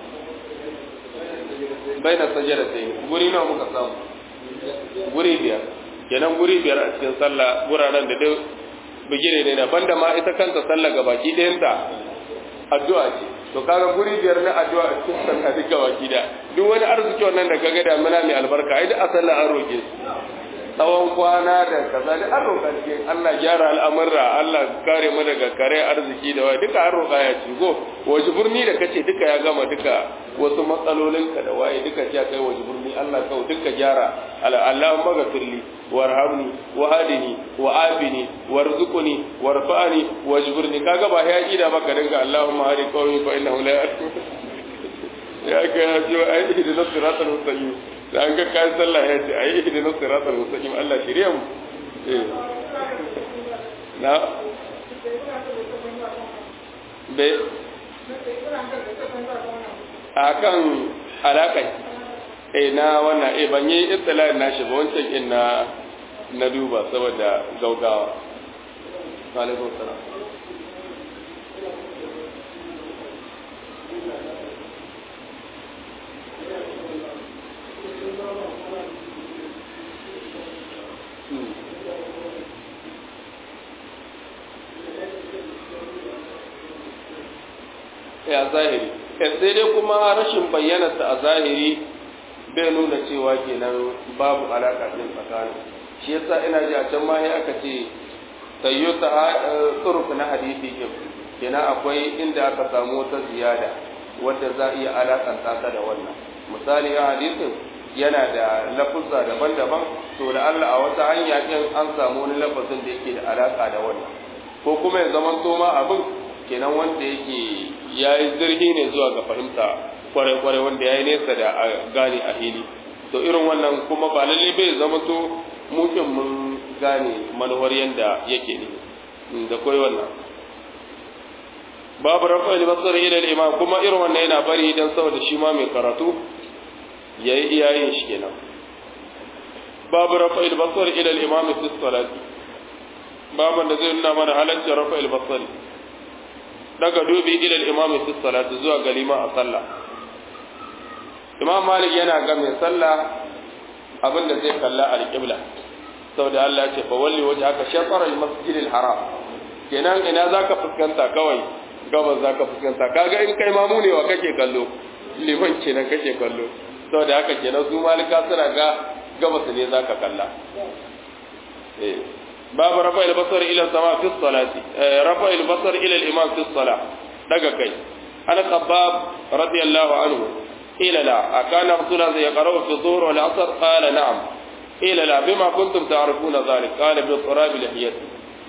baina sajada sai guri nawa muka samu guri biyar kenan guri biyar a cikin sallah guraren da duk bigire ne na banda ma ita kanta sallah gabaki ɗayanta addu'a ce to kaga guri biyar na addu'a a cikin sallah duk gabaki da duk wani arziki wannan da kaga da muna mai albarka ai da a sallah an roke tsawon kwana da kaza da an roƙa cikin Allah gyara al'amurra Allah kare mu daga kare arziki da wai duka an roƙa ya ci go waje burni da kace duka ya gama duka wasu matsalolin ka da waye duka ya kai waje burni Allah kau duka gyara Allahumma ghafirli warhamni wahdini wa'afini warzuqni warfa'ni wajburni kaga ba ya ida maka dinga Allahumma hadi qawmi fa innahu la ya ga ya ji ai da siratal mustaqim da an ga kayan sallah ya ce ayi ihdina siratal mustaqim Allah shirye mu eh na be a kan alaƙai eh na wannan eh ban yi istilahin nashi ba wancan in na na duba saboda gaugawa alaikum salam ya zahiri sai dai kuma rashin bayyanarsa a zahiri bai nuna cewa kenan babu alaƙa ɗin tsakanin shi yasa ina ji a can ma aka ce tayyo ta tsuruf na hadisi ke kenan akwai inda aka samu wata ziyada wadda za a iya alaƙanta ta da wannan misali a hadisin yana da lafuzza daban-daban to da Allah a wata hanya ɗin an samu wani lafazin da yake da alaƙa da wannan ko kuma ya zama ma abin kenan wanda yake ya yi zirhi ne zuwa ga fahimta kwarai-kwarai wanda ya yi nesa da a gane a hili to irin wannan kuma ba lalle bai zama to mukin mun gane manuwar yadda yake ne da kwai wannan babu rafa basar ila imam kuma irin wannan yana bari dan saboda shi ma mai karatu yayi iyayen shi kenan babu rafa basar ila imam fi salati baban da zai nuna mana halaccin rafa basar daga dubi ila imam fi salati zuwa ga liman a sallah imam malik yana ga mai sallah abinda zai kalla al-qibla saboda Allah ya ce fa walli wajhaka shatr al-masjid al-haram kenan ina zaka fuskanta kawai gabas zaka fuskanta kaga in kai mamu ne wa kake kallo liman kenan kake kallo saboda haka kenan su malika suna ga gabas ne zaka kalla eh babu rafa al-basar ila sama fi salati rafa al-basar ila al-imam fi salah daga kai ana khabbab radiyallahu anhu قيل لا أكان رسول الله يقرأ في الظهر والعصر قال نعم قيل لا بما كنتم تعرفون ذلك قال بالقراب لحيته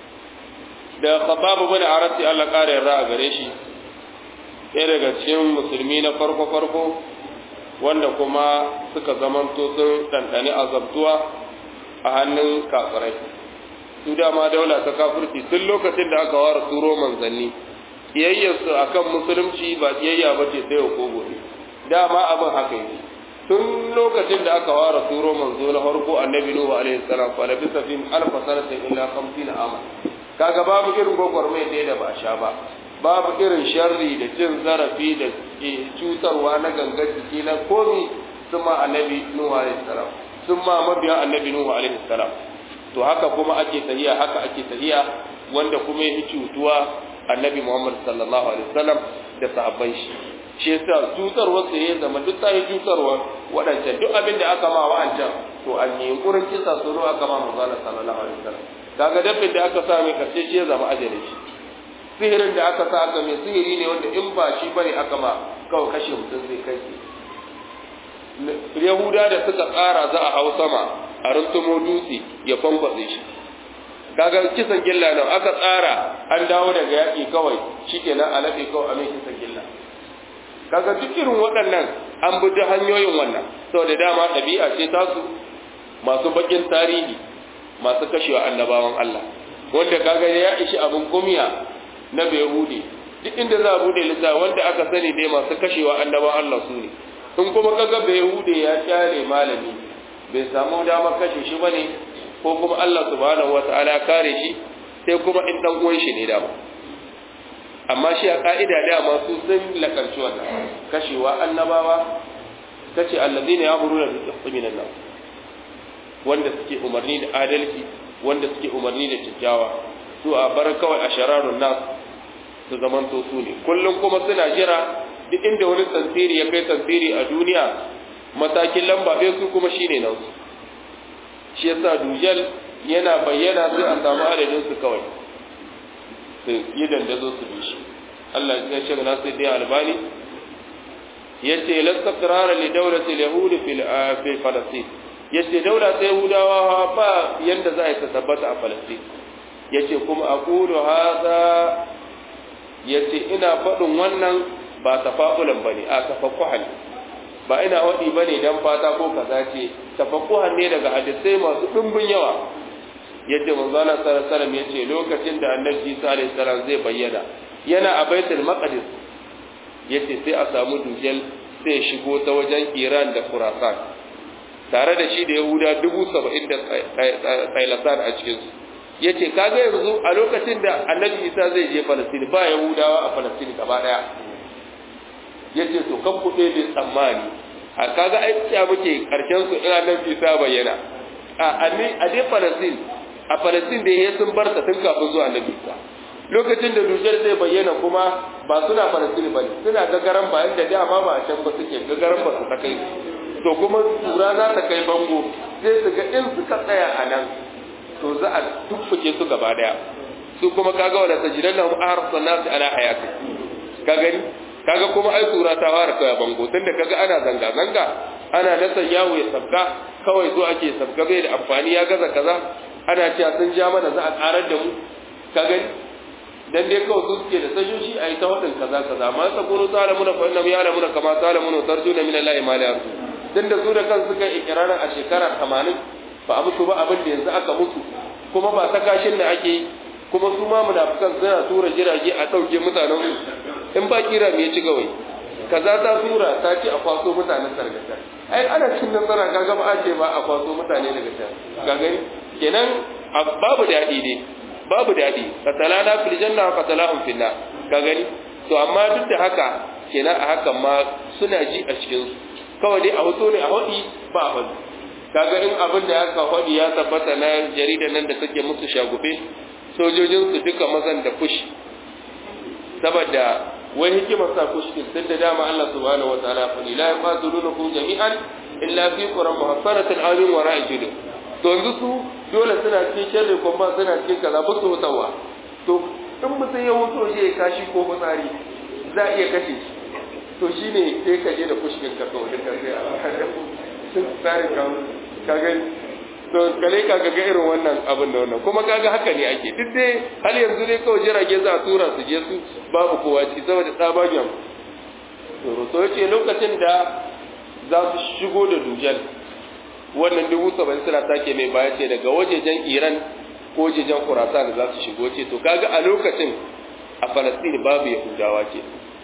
da khababu bin arati Allah kare yarda a gare shi ɗaya daga cikin musulmi na farko farko wanda kuma suka zamanto sun ɗanɗani azabtuwa a hannun kafirai su dama daula ta kafirci tun lokacin da aka ware turo manzanni kiyayyarsu akan musulunci ba kiyayya ba ce sai ko gobe dama abin haka yake tun lokacin da aka ware turo manzo na farko annabi nuhu alaihi salam fa labisa fi alfa sanatin illa 50 ama kaga babu irin gwagwarmai da da ba sha ba babu irin sharri da cin zarafi da cutarwa na gangar jiki na komi sun ma annabi nuhu alaihi salam sun ma mabiya annabi nuhu alaihi salam to haka kuma ake tahiya haka ake tahiya wanda kuma ya cutuwa annabi muhammad sallallahu alaihi wasallam da sahabban shi shi yasa cutarwar sa ya zama duk ta yi cutarwa waɗancan duk abin da aka ma wa'ancan to an yi yunkurin kisa su aka ma manzala sallallahu alaihi wasallam kaga dabbin da aka sa mai karshe shi ya zama ajalin shi sihirin da aka sa aka mai sihiri ne wanda in ba shi bane aka ma kawai kashe mutum zai kai yahuda da suka tsara za a hau sama a runtumo dutse ya fankwatse shi kaga kisan gilla nan aka tsara an dawo daga yaƙi kawai shikenan a laɓe kawai a mai kisan gilla kaga duk irin waɗannan an bi hanyoyin wannan saboda dama ɗabi'a ce tasu masu bakin tarihi masu kashewa annabawan Allah wanda kaga ya ishi abin kumiya na Yahudi duk inda za a bude littafi wanda aka sani dai masu kashewa annabawan Allah su ne in kuma kaga Yahudi ya kyale malami bai samu damar kashe shi bane ko kuma Allah subhanahu wataala ya kare shi sai kuma in dan uwan shi ne dama amma shi a ka'ida dama su sun lakarci wannan kashewa annabawa kace alladina ya'muruna bil qisti minan nas wanda suke umarni da adalci wanda suke umarni da kyakkyawa su a bar kawai a shararun nas su zamanto su ne kullum kuma suna jira duk inda wani tsantsiri ya kai tsantsiri a duniya matakin lamba ɗaya su kuma shine nan su shi yasa dujal yana bayyana sai a samu adadin su kawai su yi dandazo su bi shi Allah ya shi na sai dai albani yace la taqrara li dawlati al-yahud fil fi falastin yace daula ta yahudawa ba yanda za a yi ta tabbata a falastin yace kuma aqulu hadha yace ina faɗin wannan ba tafa'ulan bane a tafakkuhan ba ina waɗi bane dan fata ko kaza ce tafakkuhan ne daga hadisai masu ɗumbin yawa yace manzo Allah sallallahu alaihi wasallam yace lokacin da annabi Isa alaihi salam zai bayyana yana a baitul maqdis yace sai a samu dujal sai shigo ta wajen Iran da Khurasan tare da shi da Yahuda dubu saba'in da tsailasan a cikinsu ya ce kaga yanzu a lokacin da annabi isa zai je falastini ba yahudawa a falastini gaba daya ya ce to kan kuɗe da tsammani a kaga aiki muke karshen su ina nan isa bayyana a a dai falastin a falastin da ya sun bar ta tun kafin zuwa annabi isa lokacin da dujar zai bayyana kuma ba suna falastin ba ne suna gagaran bayan da dama ba a can ba suke gagaran ba su ta kai to kuma tura za ta kai bango sai su ga in suka tsaya a nan to za a tuffuke su gaba daya su kuma kaga wala tajidan lahum ahrasan nas ala hayati ka gani kaga kuma ai tura ta fara kai bango tunda kaga ana zanga zanga ana nasa yawo ya sabka kawai zo ake sabka bai da amfani ya gaza kaza ana cewa sun ja mana za a karar da mu ka gani dan dai kawai su suke da sajoji a yi ta wadin kaza kaza ma sa kunu salamuna fa innam ya'lamuna kama salamuna tarjuna min Allah ma la yarju dan da su da kansu suka ikirarin a shekara 80 ba a mutu ba abin da yanzu aka mutu kuma ba ta kashin da ake yi kuma su ma munafikan suna tura jirage a ɗauke mutanen su in ba kira me ci gawai kaza ta tura ta ce a kwaso mutanen sargata ai ana cin nasara kaga ba a ce ba a kwaso mutane daga can ka gani kenan babu daɗi ne babu daɗi qatalana fil janna wa qatalahum fil nar ka gani to amma duk da haka kenan a hakan ma suna ji a cikin su kawai dai a hoto ne a hodi ba a hodi kaga in abin da aka hodi ya tabbata na jarida nan da take musu shagufe sojojin su duka mazan da fushi saboda wai hikimar sa fushi din tun da dama Allah subhanahu wa ta'ala fa la yaqatulunakum jami'an illa fi quran muhassanatin amin wa ra'ijin to yanzu su dole suna cikin sharri ko ba suna cikin kaza ba su hutawa to in mutum ya wuto je ya kashi ko fitsari za a iya kashe shi to shine sai ka je da fushkin ka kawai da kai a sun tsari ka ka gani to kale ka ga irin wannan abin da wannan kuma kaga haka ne ake duk dai har yanzu dai kawai jirage za a tura su je su babu kowa ci saboda tsabagen tsoro to yace lokacin da za su shigo da dujal wannan dubu saba'in suna take mai baya ce daga wajejen iran ko wajejen khurasan za su shigo ce to kaga a lokacin a falastini babu yahudawa ce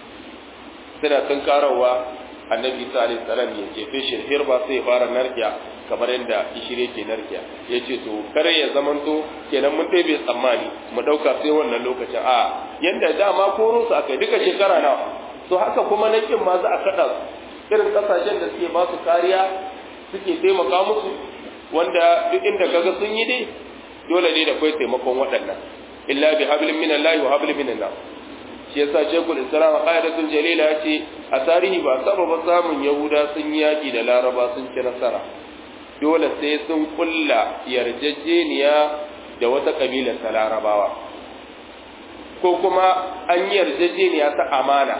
suna tun karawa annabi isa alaihi salam ya jefe shi hirba sai ya fara narkiya kamar yadda ishire ke narkiya ya ce to kare ya zamanto kenan mun ɗebe tsammani mu ɗauka sai wannan lokacin a yadda dama koro su aka duka shekara nawa to haka kuma nakin ma za a kaɗa irin ƙasashen da suke ba su kariya suke taimaka musu wanda duk inda kaga sun yi dai dole ne da kai taimakon waɗannan illa bi hablin min Allah wa hablin min nas shi yasa shekul islam qaidatul jalila ya ce a tarihi ba saba ba samun yahuda sun yaki da laraba sun ci nasara dole sai sun kulla yarjejeniya da wata kabila ta larabawa ko kuma an yi yarjejeniya ta amana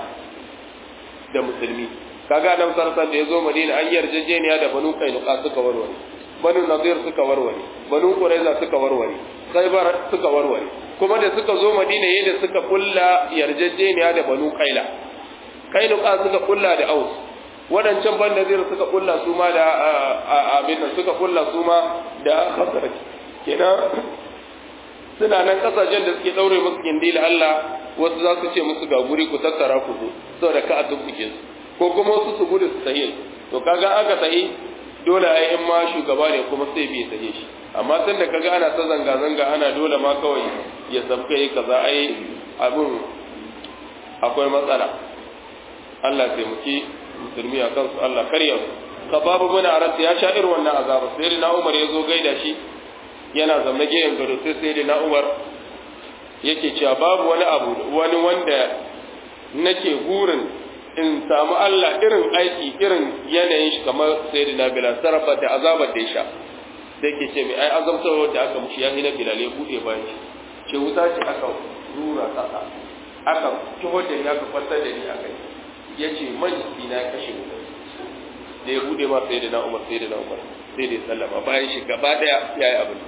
da musulmi kaga nan sarsan da ya zo madina an yi yarjejeniya da banu kainuka suka warware banu nazir suka warware banu quraiza suka warware khaybar suka warware kuma da suka zo madina yayin da suka kulla yarjejeniya da banu kaila kainuka suka kulla da aus wadancan ban nazir suka kulla su ma da abin nan suka kulla su ma da khazraj kenan suna nan kasashen da suke daure musu gindi da Allah wasu za su ce musu ga guri ku tattara ku zo saboda ka a tumbuke su ko kuma wasu su gudu su sahi to kaga aka sahi dole ai in ma shugaba ne kuma sai bai sahi shi amma tun da kaga ana ta zanga zanga ana dole ma kawai ya sabka yi kaza ai abin akwai matsala Allah taimaki musulmi a kansu Allah karya su sababu bin aras ya sha irin wannan azaba sai na Umar ya zo gaida shi yana zamna gehen gado sai sai na Umar yake cewa babu wani abu wani wanda nake gurin in samu Allah irin aiki irin yanayin shi kamar sai da Bilal sarrafa da azabar da ya sha sai ke ce mai ai azabtarwar da aka mushi ya hina Bilal ya bude bayan shi ce wuta ce aka rura kasa aka kiho da ya ka kwantar da ni a kai ya ce majisi na kashe wuta da ya bude ma sai da na Umar sai da na Umar sai da ya sallama bayan shi gaba daya ya yi abin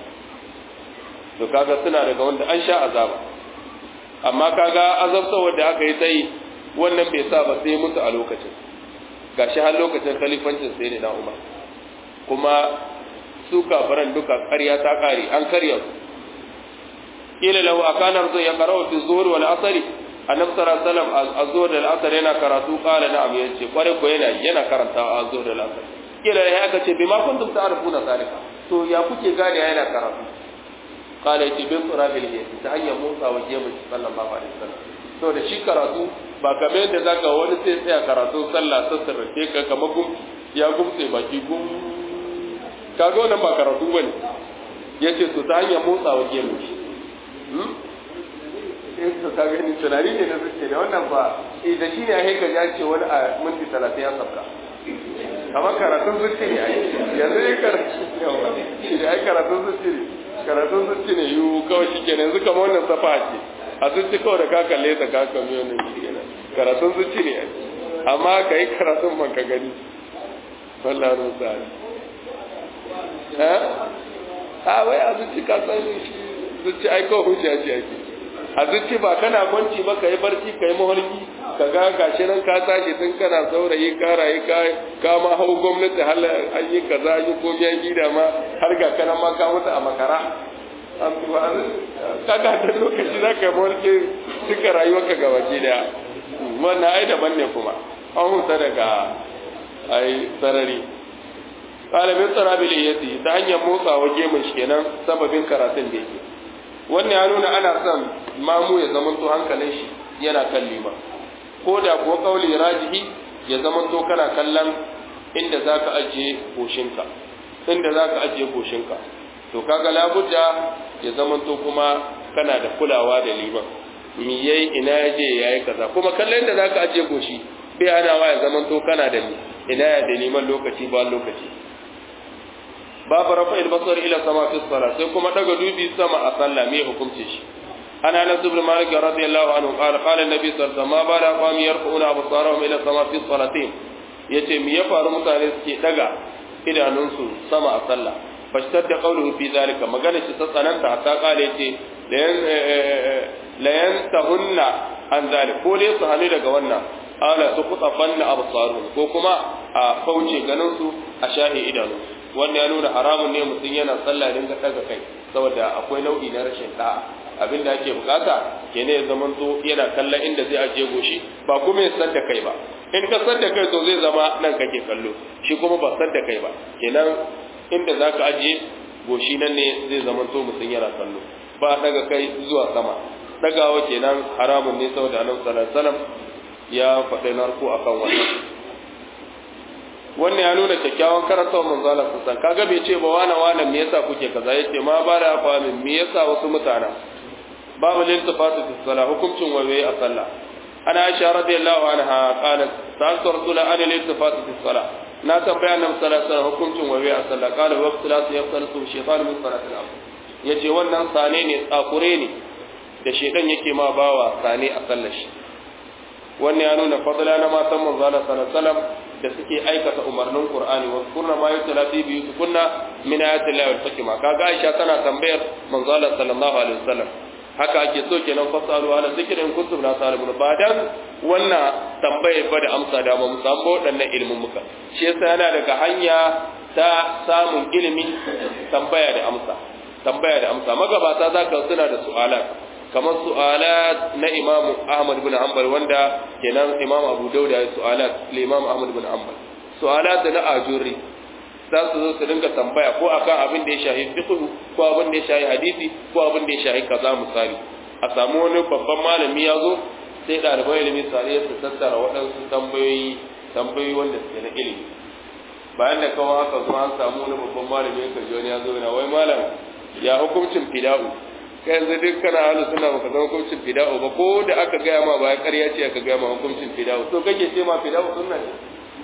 to kaga suna daga wanda an sha azaba amma kaga azabtarwar da aka yi sai wannan bai sa ba sai mutu a lokacin gashi har lokacin khalifancin sai ne na Umar kuma su kafiran duka ƙarya ta ƙare an karya ila lahu akana rasul ya qara'u fi zuhur wal asr annabi sallallahu alaihi wasallam az-zuhur wal asr yana karatu qala na'am yace kware ko yana yana karanta az-zuhur wal asr kila ya aka ce bima kuntum ta'rifuna zalika to ya kuke gane yana karatu qala yace bin surabil yati ta hanyar Musa wa Jemu sallallahu alaihi wasallam to da shi karatu ba kamar yadda zaka wani sai tsaya karatu sallah sassarrafe ka kamar gum ya gumse baki gum kaga wannan ba karatu bane yace to ta hanyar Musa wa Jemu hmm to ka gani tunani ne da suke da wannan ba da shi ne a haika ya ce wani a minti 30 ya sabka amma karatun zuci ne ai yanzu ne karatu yawa shi da ai karatun zuci ne karatun zuci ne yiwu kawai shi kenan yanzu kamar wannan safa ce a zuci kawai da ka kalle ta ka kame wannan shi kenan karatun zuci ne ai amma ka yi karatun man ka gani wallah rusa eh a wai a zuci ka san shi zuci ai kawai hujja ce ake a zuci ba kana kwanci ba ka yi barci ka yi mafarki ka ga gashi nan ka tashi tun kana saurayi ka rayu ka ka ma hau gwamnati har an yi kaza an yi komai an gida ma har ga kana ma ka mutu a makara ka ga ta lokaci za ka yi mafarki duka rayuwarka gaba ki daya wannan ai daban ne kuma an huta daga ai sarari ɗalibin tsarabil iyati ta hanyar motsawa gemun shi kenan sababin karatun da yake wannan ya nuna ana son mamu ya zamanto hankalin shi yana kan lima ko da kuwa kauli rajihi ya zamanto kana kallon inda za ka ajiye goshinka inda za ka ajiye goshinka to kaga labudda ya zamanto kuma kana da kulawa da liman mi yayi ina ya je yayi kaza kuma kallon inda za ka ajiye goshi bai hanawa ya zamanto kana da ina ya da liman lokaci ba lokaci babu rafa basar ila sama fi salat sai kuma daga dubi sama a sallah me hukunci shi ana anas ibn malik radiyallahu anhu qala qala an-nabi sallallahu alaihi wasallam ma bala qam yarquna absarahum ila sama fi salatin yace me ya faru mutane suke daga idanunsu sama a sallah fashtar da qawluhu fi zalika magana shi ta tsananta hatta qala yace la yantahunna an zalik ko dai su hanu daga wannan ala su qutafanna absaruhum ko kuma a kauce ganin su a shahi idanunsu wannan ya nuna haramun ne mutum yana sallah dinga daga kai saboda akwai nau'i na rashin da'a abin da ake bukata kene ya zaman to yana kallon inda zai ajiye goshi ba kuma ya sadda kai ba in ka sadda kai to zai zama nan kake kallo shi kuma ba sadda kai ba kenan inda zaka ajiye goshi nan ne zai zaman to mutum yana kallo ba daga kai zuwa sama dagawa kenan haramun ne saboda annabi sallallahu alaihi wasallam ya faɗi narko akan wannan wannan ya nuna kyakkyawan karantar manzo Allah sallallahu kaga bai ce ba wana wana me yasa kuke kaza yace ma ba da famin me yasa wasu mutana babu lintifatu fi salah hukuncin waye a sallah ana Aisha radiyallahu anha qalat sa'altu rasul an lintifatu fi salah na tambaya annabi sallallahu alaihi wasallam hukuncin waye a sallah qala wa salatu yaqtalu shaytan min salati al-asr yace wannan sane ne tsakure ne da shedan yake ma bawa sane a sallar shi wannan ya nuna fadla na matan manzo Allah sallallahu alaihi wasallam da suke aikata umarnin Qur'ani wa kurna ma yutla fi biyutikunna min ayati llahi wal hikma kaga Aisha tana tambayar manzo Allah sallallahu alaihi wasallam haka ake so kenan fasalu ala zikrin kuntum la talibun ba dan wannan tambaye ba da amsa da ba mu samu waɗannan ilimin muka shi yasa yana daga hanya ta samun ilimi tambaya da amsa tambaya da amsa magabata zaka suna da su'alat kamar su'alat na Imam Ahmad bin Hanbal wanda kenan Imam Abu Dawud ya su'alat li Imam Ahmad bin Hanbal su'alat na ajuri za su zo su dinga tambaya ko akan abin da ya shahi fiqh ko abin da ya shahi hadisi ko abin da ya shahi kaza misali a samu wani babban malami ya zo sai ɗaliban ilimi sare su tattara waɗansu tambayoyi tambayoyi wanda suke na ilimi bayan da kawai aka zo an samu wani babban malami ya kaji wani ya zo yana wai malam ya hukuncin fida'u kai yanzu duk kana halu suna baka zama hukuncin fida'u ba ko da aka gaya ma ba ya ƙarya ce aka gaya ma hukuncin fida'u to kake ce ma fida'u sunna ne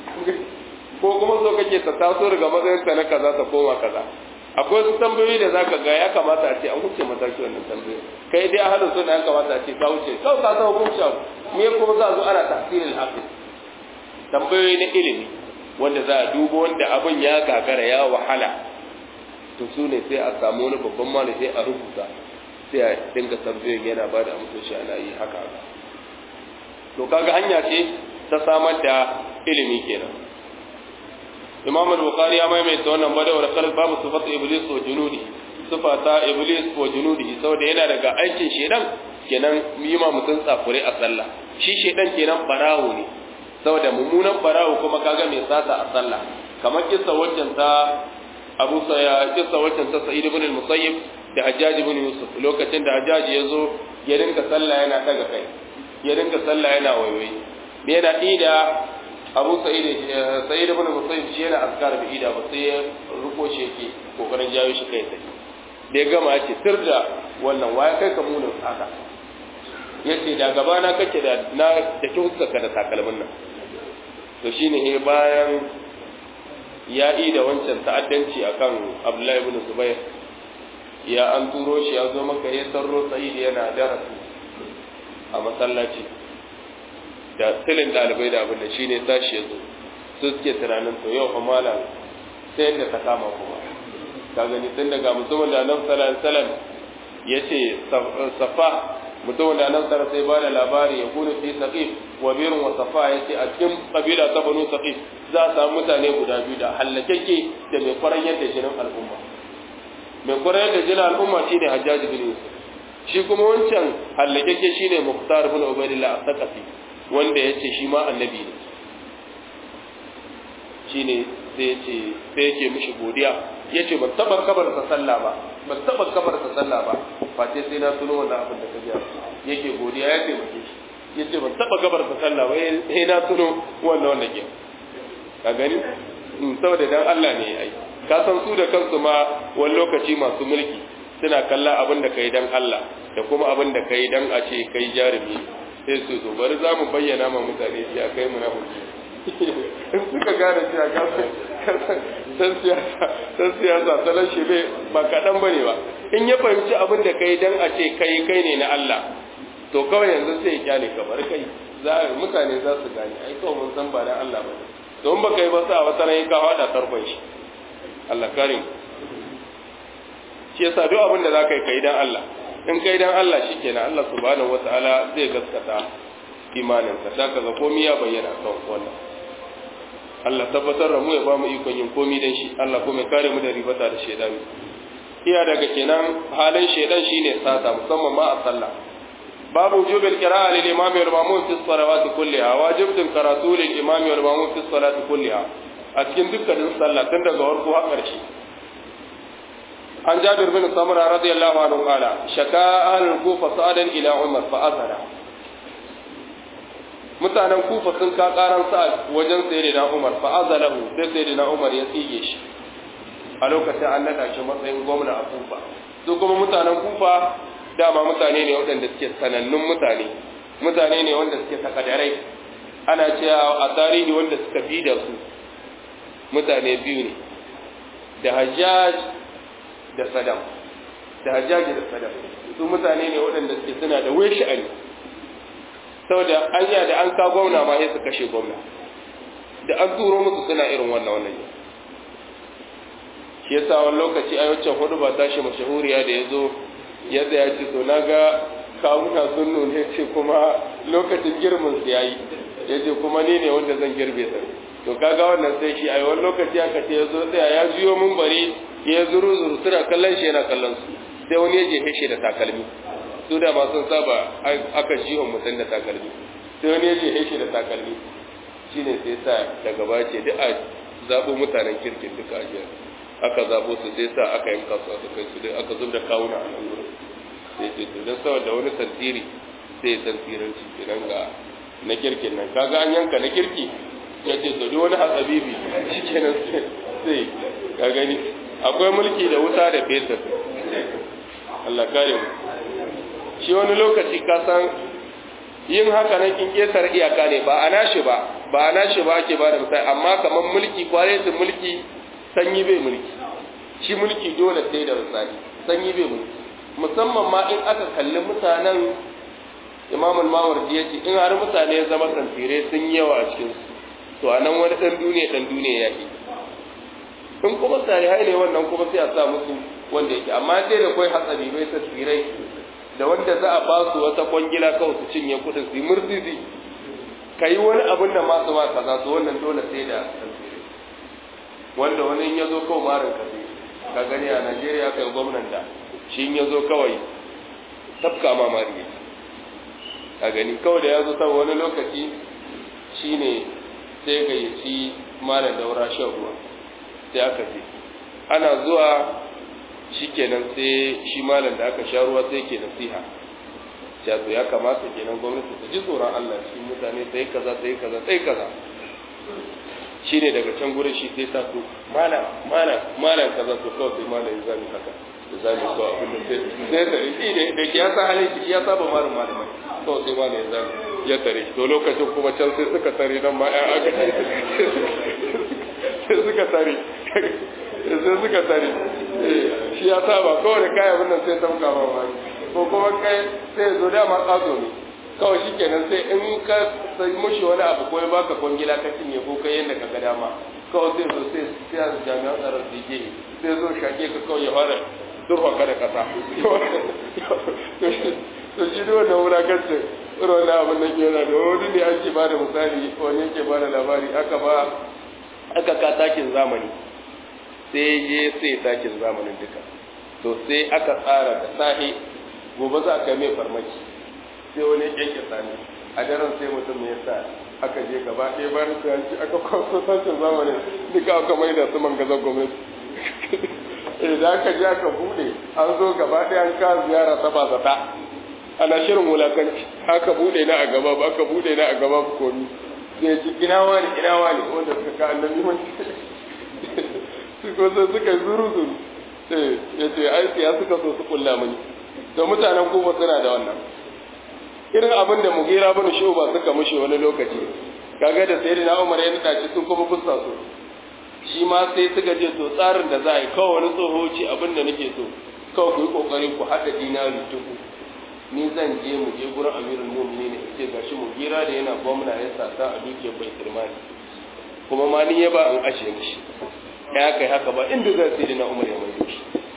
ko kuma so kake ta taso daga matsayin ta na kaza ta koma kaza akwai wasu tambayoyi da zaka ga ya kamata a ce an wuce mataki wannan tambayoyi kai dai ahalu sunna ya kamata a ce ka wuce kawai ka san hukunci abu me kuma za a zo ana tafsirin hafiz tambayoyi na ilimi wanda za a duba wanda abin ya gagara ya wahala to su ne sai a samu wani babban malami sai a rubuta sai a dinga tambayoyin yana ba da amsoshi ana yi haka haka to kaga hanya ce ta samar da ilimi kenan imam al-bukhari ya maimaita wannan badawar kalb babu sifat iblis wa junudi sufa ta iblis wa junudihi saboda yana daga aikin shedan kenan yi ma mutum tsakure a sallah shi shedan kenan barawo ne saboda mummunan barawo kuma kaga mai sata a sallah kamar kissa waccan ta Abu Sa'id kissa waccan ta Sa'id ibn al-Musayyib da Hajjaj ibn Yusuf lokacin da Hajjaj ya zo ya dinka sallah yana daga kai ya dinka sallah yana wayoyi me yana ida Abu Sa'id Sa'id ibn al-Musayyib shi yana askar bi ida ba sai ya ruko shi yake kokarin jawo shi kai sai da ya gama ya ce sir da wannan waya kai ka munin haka ya ce da gaba na kake da na da ki huskarka da takalmin nan to shine he bayan ya yi da wancan ta'addanci akan Abdullahi ibn Zubair ya an turo shi ya zo maka ya sarro Sa'id yana darasi a masallaci da silin dalibai da abin da shine tashi ya zo su suke tunanin to yau fa malam sai yadda ta kama kuma ka gani tun daga mutumin da nan sallallahu alaihi wasallam yace safa mutumin da nan sallallahu sai bada labari ya kunu fi saqif wa birun wa safa yace a cikin kabila ta banu saqif za a samu mutane guda biyu da hallakeke da mai kwaran yadda jinin al'umma mai kwaran yadda jinin al'umma shine hajjaji bin yusuf shi kuma wancan hallakeke shine muhtar bin ubaidillah as-saqafi wanda yace shi ma annabi ne shine sai yace sai yake mishi godiya ya ce ban taɓa kabarsa sallah ba ban taɓa kabarsa sallah ba face sai na tuno wannan abin da ka biya yake godiya ya taimake shi ya ce ban taɓa kabarsa sallah ba sai na tuno wannan wannan ke ka gani saboda dan Allah ne ai ka san su da kansu ma wani lokaci masu mulki suna kalla abin da kai dan Allah da kuma abin da kai dan a ce kai jarumi sai su to bari za mu bayyana ma mutane shi a kai munafiki in suka gane cewa san siyasa san siyasa salon shi bai ba kaɗan ba ne ba in ya fahimci abin da kai dan a ce kai kai ne na Allah to kawai yanzu sai ya kyale ka bar kai za mutane za su gane ai kawai mun san ba na Allah ba to in baka yi ba sa wata ran ka hada tarkon shi Allah karim shi yasa duk abin da zaka yi kai dan Allah in kai dan Allah shikenan Allah subhanahu wataala zai gaskata imaninka saka ga komai ya bayyana kan wannan Allah tabbatar da mu ya ba mu ikon yin komi dan shi Allah kuma ya kare mu da ribata da shaidan iya daga kenan halin shaidan shine sata musamman ma a sallah babu wujubil qira'a lil imam wal ma'mum fi salawat kulliha wajibun karatu lil imam wal ma'mum fi salati kulliha a cikin dukkanin sallah tun daga farko har ƙarshe an jabir bin samura radiyallahu anhu qala shaka ahlul kufa sa'adan ila umar fa azara mutanen kufa sun ka karan sa wajen sayyidina Umar fa azalahu sai sayyidina Umar ya tsige shi a lokacin an nada shi matsayin gwamna a kufa su kuma mutanen kufa dama mutane ne waɗanda suke sanannun mutane mutane ne wanda suke takadarai ana cewa a tarihi wanda suka bi da su mutane biyu ne da hajjaj da sadam da hajjaj da sadam su mutane ne waɗanda suke suna da wai sha'ani saboda an yi da an ka gwamna ma sai su kashe gwamna da an turo musu suna irin wannan wannan yau shi yasa wani lokaci a yawancin hudu ba tashi mashahuriya da ya zo ya tsaya ce to na ga kawuna sun nune ce kuma lokacin girmin su yayi ya ce kuma ni ne wanda zan girbe sa to kaga wannan sai shi a wani lokaci aka ce ya zo tsaya ya biyo mun bari ya zuru zuru suna kallon shi yana kallon su sai wani ya jefe shi da takalmi su da ma sun saba aka jihon mutum da takalmi sai wani ya jefe shi da takalmi shine sai sa daga bace duk a zaɓo mutanen kirkin duka a jiyar aka zaɓo su sai sa aka yanka su aka kai su dai aka zub da kawuna a nan wurin sai ce to don saboda wani tantiri sai tantiranci kenan ga na kirkin nan kaga an yanka na kirki ya ce to duk wani hasabibi shikenan sai ka gani akwai mulki da wuta da fetur Allah kare mu shi wani lokaci ka san yin haka nan kin kesar iyaka ne ba a nashi ba ba a nashi ba ake ba da misali amma kamar mulki kwaretin mulki sanyi bai mulki shi mulki dole sai da misali sanyi bai mulki musamman ma in aka kalli mutanen imamul mawardi ya ce in har mutane ya zama tantire sun yi yawa a cikin to a nan wani ɗan duniya ɗan duniya ya ke in kuma salihai ne wannan kuma sai a sa musu wanda yake amma sai da kai hatsari bai tasvirai da wanda za a ba su wata kwangila kawai su cinye kuɗin su yi murzizi ka yi wani abin da masu ma kaza su wannan dole sai da wanda wani ya zo kawai marin ka sai ka gani a Najeriya aka yi gwamnan da shi ya zo kawai tafka ma mari a gani kawai da ya zo saboda wani lokaci shine sai gayyaci malam daura shan ruwa sai aka ce ana zuwa shikenan sai shi malam da aka sha ruwa sai ke nasiha ya to ya kamata kenan gwamnati ta ji tsoron Allah cikin mutane sai kaza sai kaza sai kaza shine daga can gurin shi sai sa to malam malam malam kaza to kawai sai malam ya zami haka da zami ko abin da sai sai da shi ne da ya sa halin shi ya saba malam malamai kawai sai malam ya zami ya tare to lokacin kuma can sai suka tare nan ma ya aka sai suka tare sai suka tare shi ya saba kawai da kayan wannan sai tamka ba wani ko kuma kai sai zo dama tsazo ne kawai shi kenan sai in ka sai mushi wani abu ko ya baka kwangila ka cinye ko kai yadda ka ga dama kawai sai zo sai sai jami'an tsaron su ke sai zo shake ka kawai ya fara durfa ka da kasa to shi ne wannan wulakancin irin wannan abin da ke yana da wani ne ake ba da misali wani yake ba da labari aka ba aka ka takin zamani sai je sai takin zamanin duka to sai aka tsara da sahi gobe za ka mai farmaki sai wani yanke sani a daren sai mutum ya sa aka je gaba ɗaya bayan su yanci aka kwaso tashin zamanin duka aka mai da su mangazan gwamnati da aka je aka bude an zo gaba ɗaya an ka ziyara ta ba zata ana shirin wulakanci aka bude na a gaba ba aka bude na a gaba ba komi sai ji ina wani ina wani wanda suka ka annabi mun su ko sai suka zuru zuru eh yace ai ya suka so su kulla mani to mutanen kuma suna da wannan irin abin da mugira bin shuba suka mushe wani lokaci kaga da sayyidina Umar ya nada shi sun kuma fussa su shi ma sai suka je to tsarin da za a yi kawai wani tsoho ce abin da nake so kawai ku yi kokari ku haɗa dinari dubu ni zan je mu je gurin amirul mu'minin ne ce gashi mu gira da yana gwamna ya sata a dukiyar bai kirmani kuma ma ni ya ba an ashe mishi ya kai haka ba inda zai sai na umar ya mai shi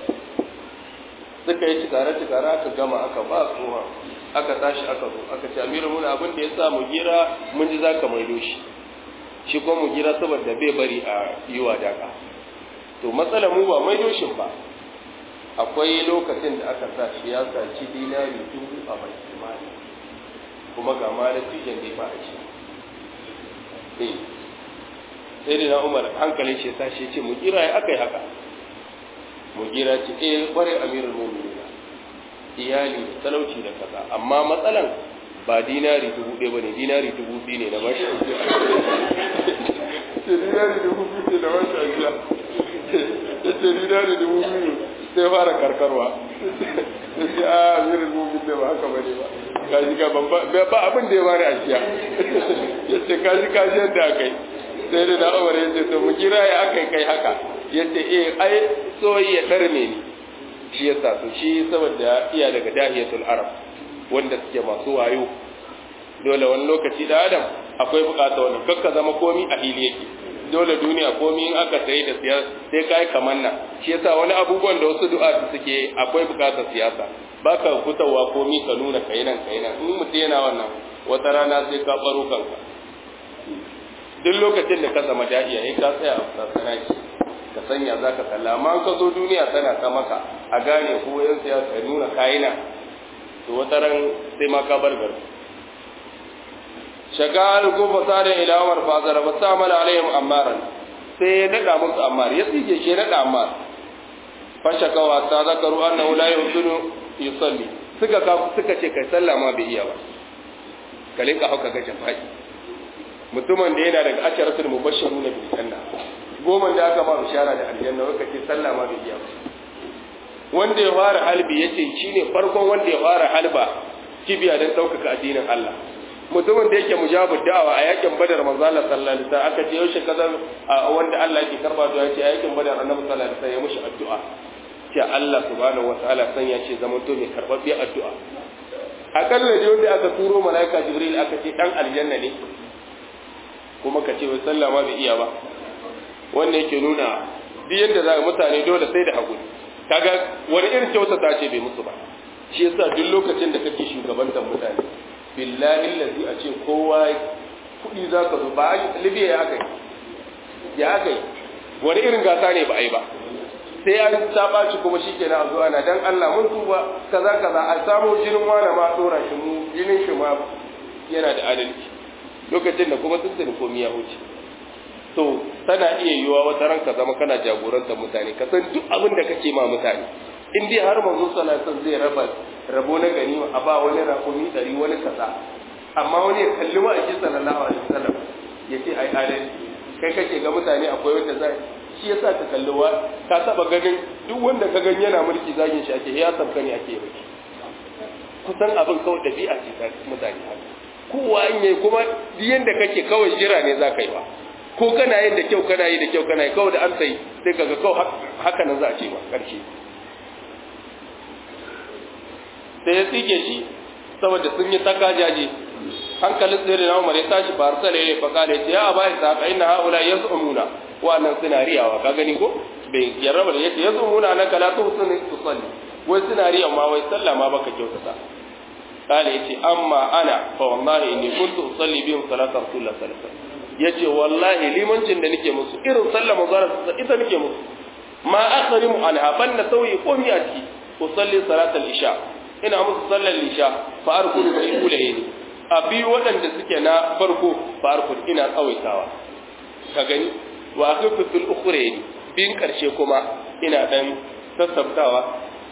suka yi cikare cikare aka gama aka ba tsoha aka tashi aka zo aka ce amirul mu'minin abin da ya sa mu gira mun ji zaka maido shi shi kuma mu gira saboda bai bari a yi wadaka to matsalar mu ba maido shi ba akwai lokacin da aka sa shi ya saci dinari dubu a bai mali kuma ga ma natijan da ba a ci sai da na umar hankalin shi sa shi ce mu gira ya aka yi haka mu gira ce eh kware amirul mu'minin iyali da talauci da kaza amma matsalan ba dinari dubu ɗaya ba ne dinari dubu biyu ne na bashi ce dinari dubu biyu ne na bashi ajiya ya ce dinari dubu biyu sai fara karkarwa ya ce a amirin mumin da ba haka ba ne ba kaji ka ban ba abin da ya bani ajiya ya ce kaji kaji yadda aka yi sai da na umar ya ce to mu kira ya aka yi kai haka ya ce eh ai soyi ya ɗarme ni shi ya sa to shi saboda iya daga dahiyatul arab wanda suke masu wayo dole wani lokaci da adam akwai bukata wannan kakka zama komi a hili yake dole duniya komi in aka sayi da siyasa sai kai kamanna shi yasa wani abubuwan da wasu du'a suke akwai bukatar siyasa baka fitowa komi ka nuna kai nan kai nan in mutum yana wannan wata rana sai ka baro kanka duk lokacin da ka zama dahiya sai ka tsaya a sassana shi ka sanya zaka kalla amma ka zo duniya tana ta maka a gane ko yan siyasa nuna kayina to wata ran sai ma ka bar gari shagal ko fasarin ila Umar fazara ba sa mala alaihim ammaran sai ya nada musu ammar ya tsige shi nada ammar fa shakawa ta zakaru annahu la yusunu yusalli suka ka suka ce kai sallah ma bai iya ba kalin ka hauka ga jafai mutumin da yana daga asharatul mubashshiruna bil janna goma da aka ma bishara da aljanna waka ce sallah ma bai iya ba wanda ya fara halbi yace shine farkon wanda ya fara halba kibiya don ɗaukaka addinin Allah mutumin da yake mujabu da'awa a yakin badar manzo Allah sallallahu alaihi wasallam aka ce yaushe kaza wanda Allah yake karba du'a ce a yakin badar annabi sallallahu alaihi wasallam ya mushi addu'a ce Allah subhanahu wataala san ya ce zaman to mai karbabbiyar addu'a akalla da wanda aka turo malaika jibril aka ce dan aljanna ne kuma ka ce wai sallah ma bai iya ba wannan yake nuna duk yanda za mutane dole sai da hakuri kaga wani irin kyautata ce bai musu ba shi yasa duk lokacin da kake shugabantar mutane billahi allazi a ce kowa kudi za ka zo ba libya ya aka yi ya aka yi wani irin gasa ne ba a yi ba sai an ta ɓaci kuma shi ke na zuwa na dan Allah mun tuba kaza kaza a samu jinin wani ma ɗora shi mu jinin shi ma yana da adalci lokacin da kuma sun sani komi ya wuce to tana iya yiwa wata ranka zama kana jagorantar mutane ka san duk abin da kake ma mutane in dai har manzo sallallahu alaihi zai raba rabo na gani a ba wani rakumi ɗari wani kaza amma wani ya kalli wa ake sallallahu alaihi wasallam ya ce ai adalci kai kake ga mutane akwai wanda zai shi yasa ka kalli wa ka taba ganin duk wanda ka gani yana mulki zagin shi ake ya sabka ne ake yi kusan abin kawai dabi'a ce ta mutane haka kowa in yayi kuma duk yanda kake kawai jira ne za ka yi ba ko kana yin da kyau kana yi da kyau kana yi kawai da an sai sai kaga kawai haka nan za a ce ba karshe sai ya tsike shi saboda sun yi takajaje hankalin tsere na umar ya tashi ba arsala ya faƙa da ya a bayan sa ka inna haula yaz'umuna wa'annan suna riyawa ka gani ko bai yarraba da yace yaz'umuna na kala tu sun tusalli wai suna riya ma wai sallah ma baka kyautata kale yace amma ana fa wallahi inni kuntu usalli bihim salata rasulullah sallallahu alaihi wasallam yace wallahi limancin da nake musu irin sallah manzara ita nake musu ma akhrimu anha banna sauyi komi a ciki usalli salatal isha ina musu sallar isha fa arkulu bai kulaye ni a biyu waɗanda suke na farko farko ina tsawaitawa ka gani wa akhfu fil ukhrayn bin karshe kuma ina dan sassabtawa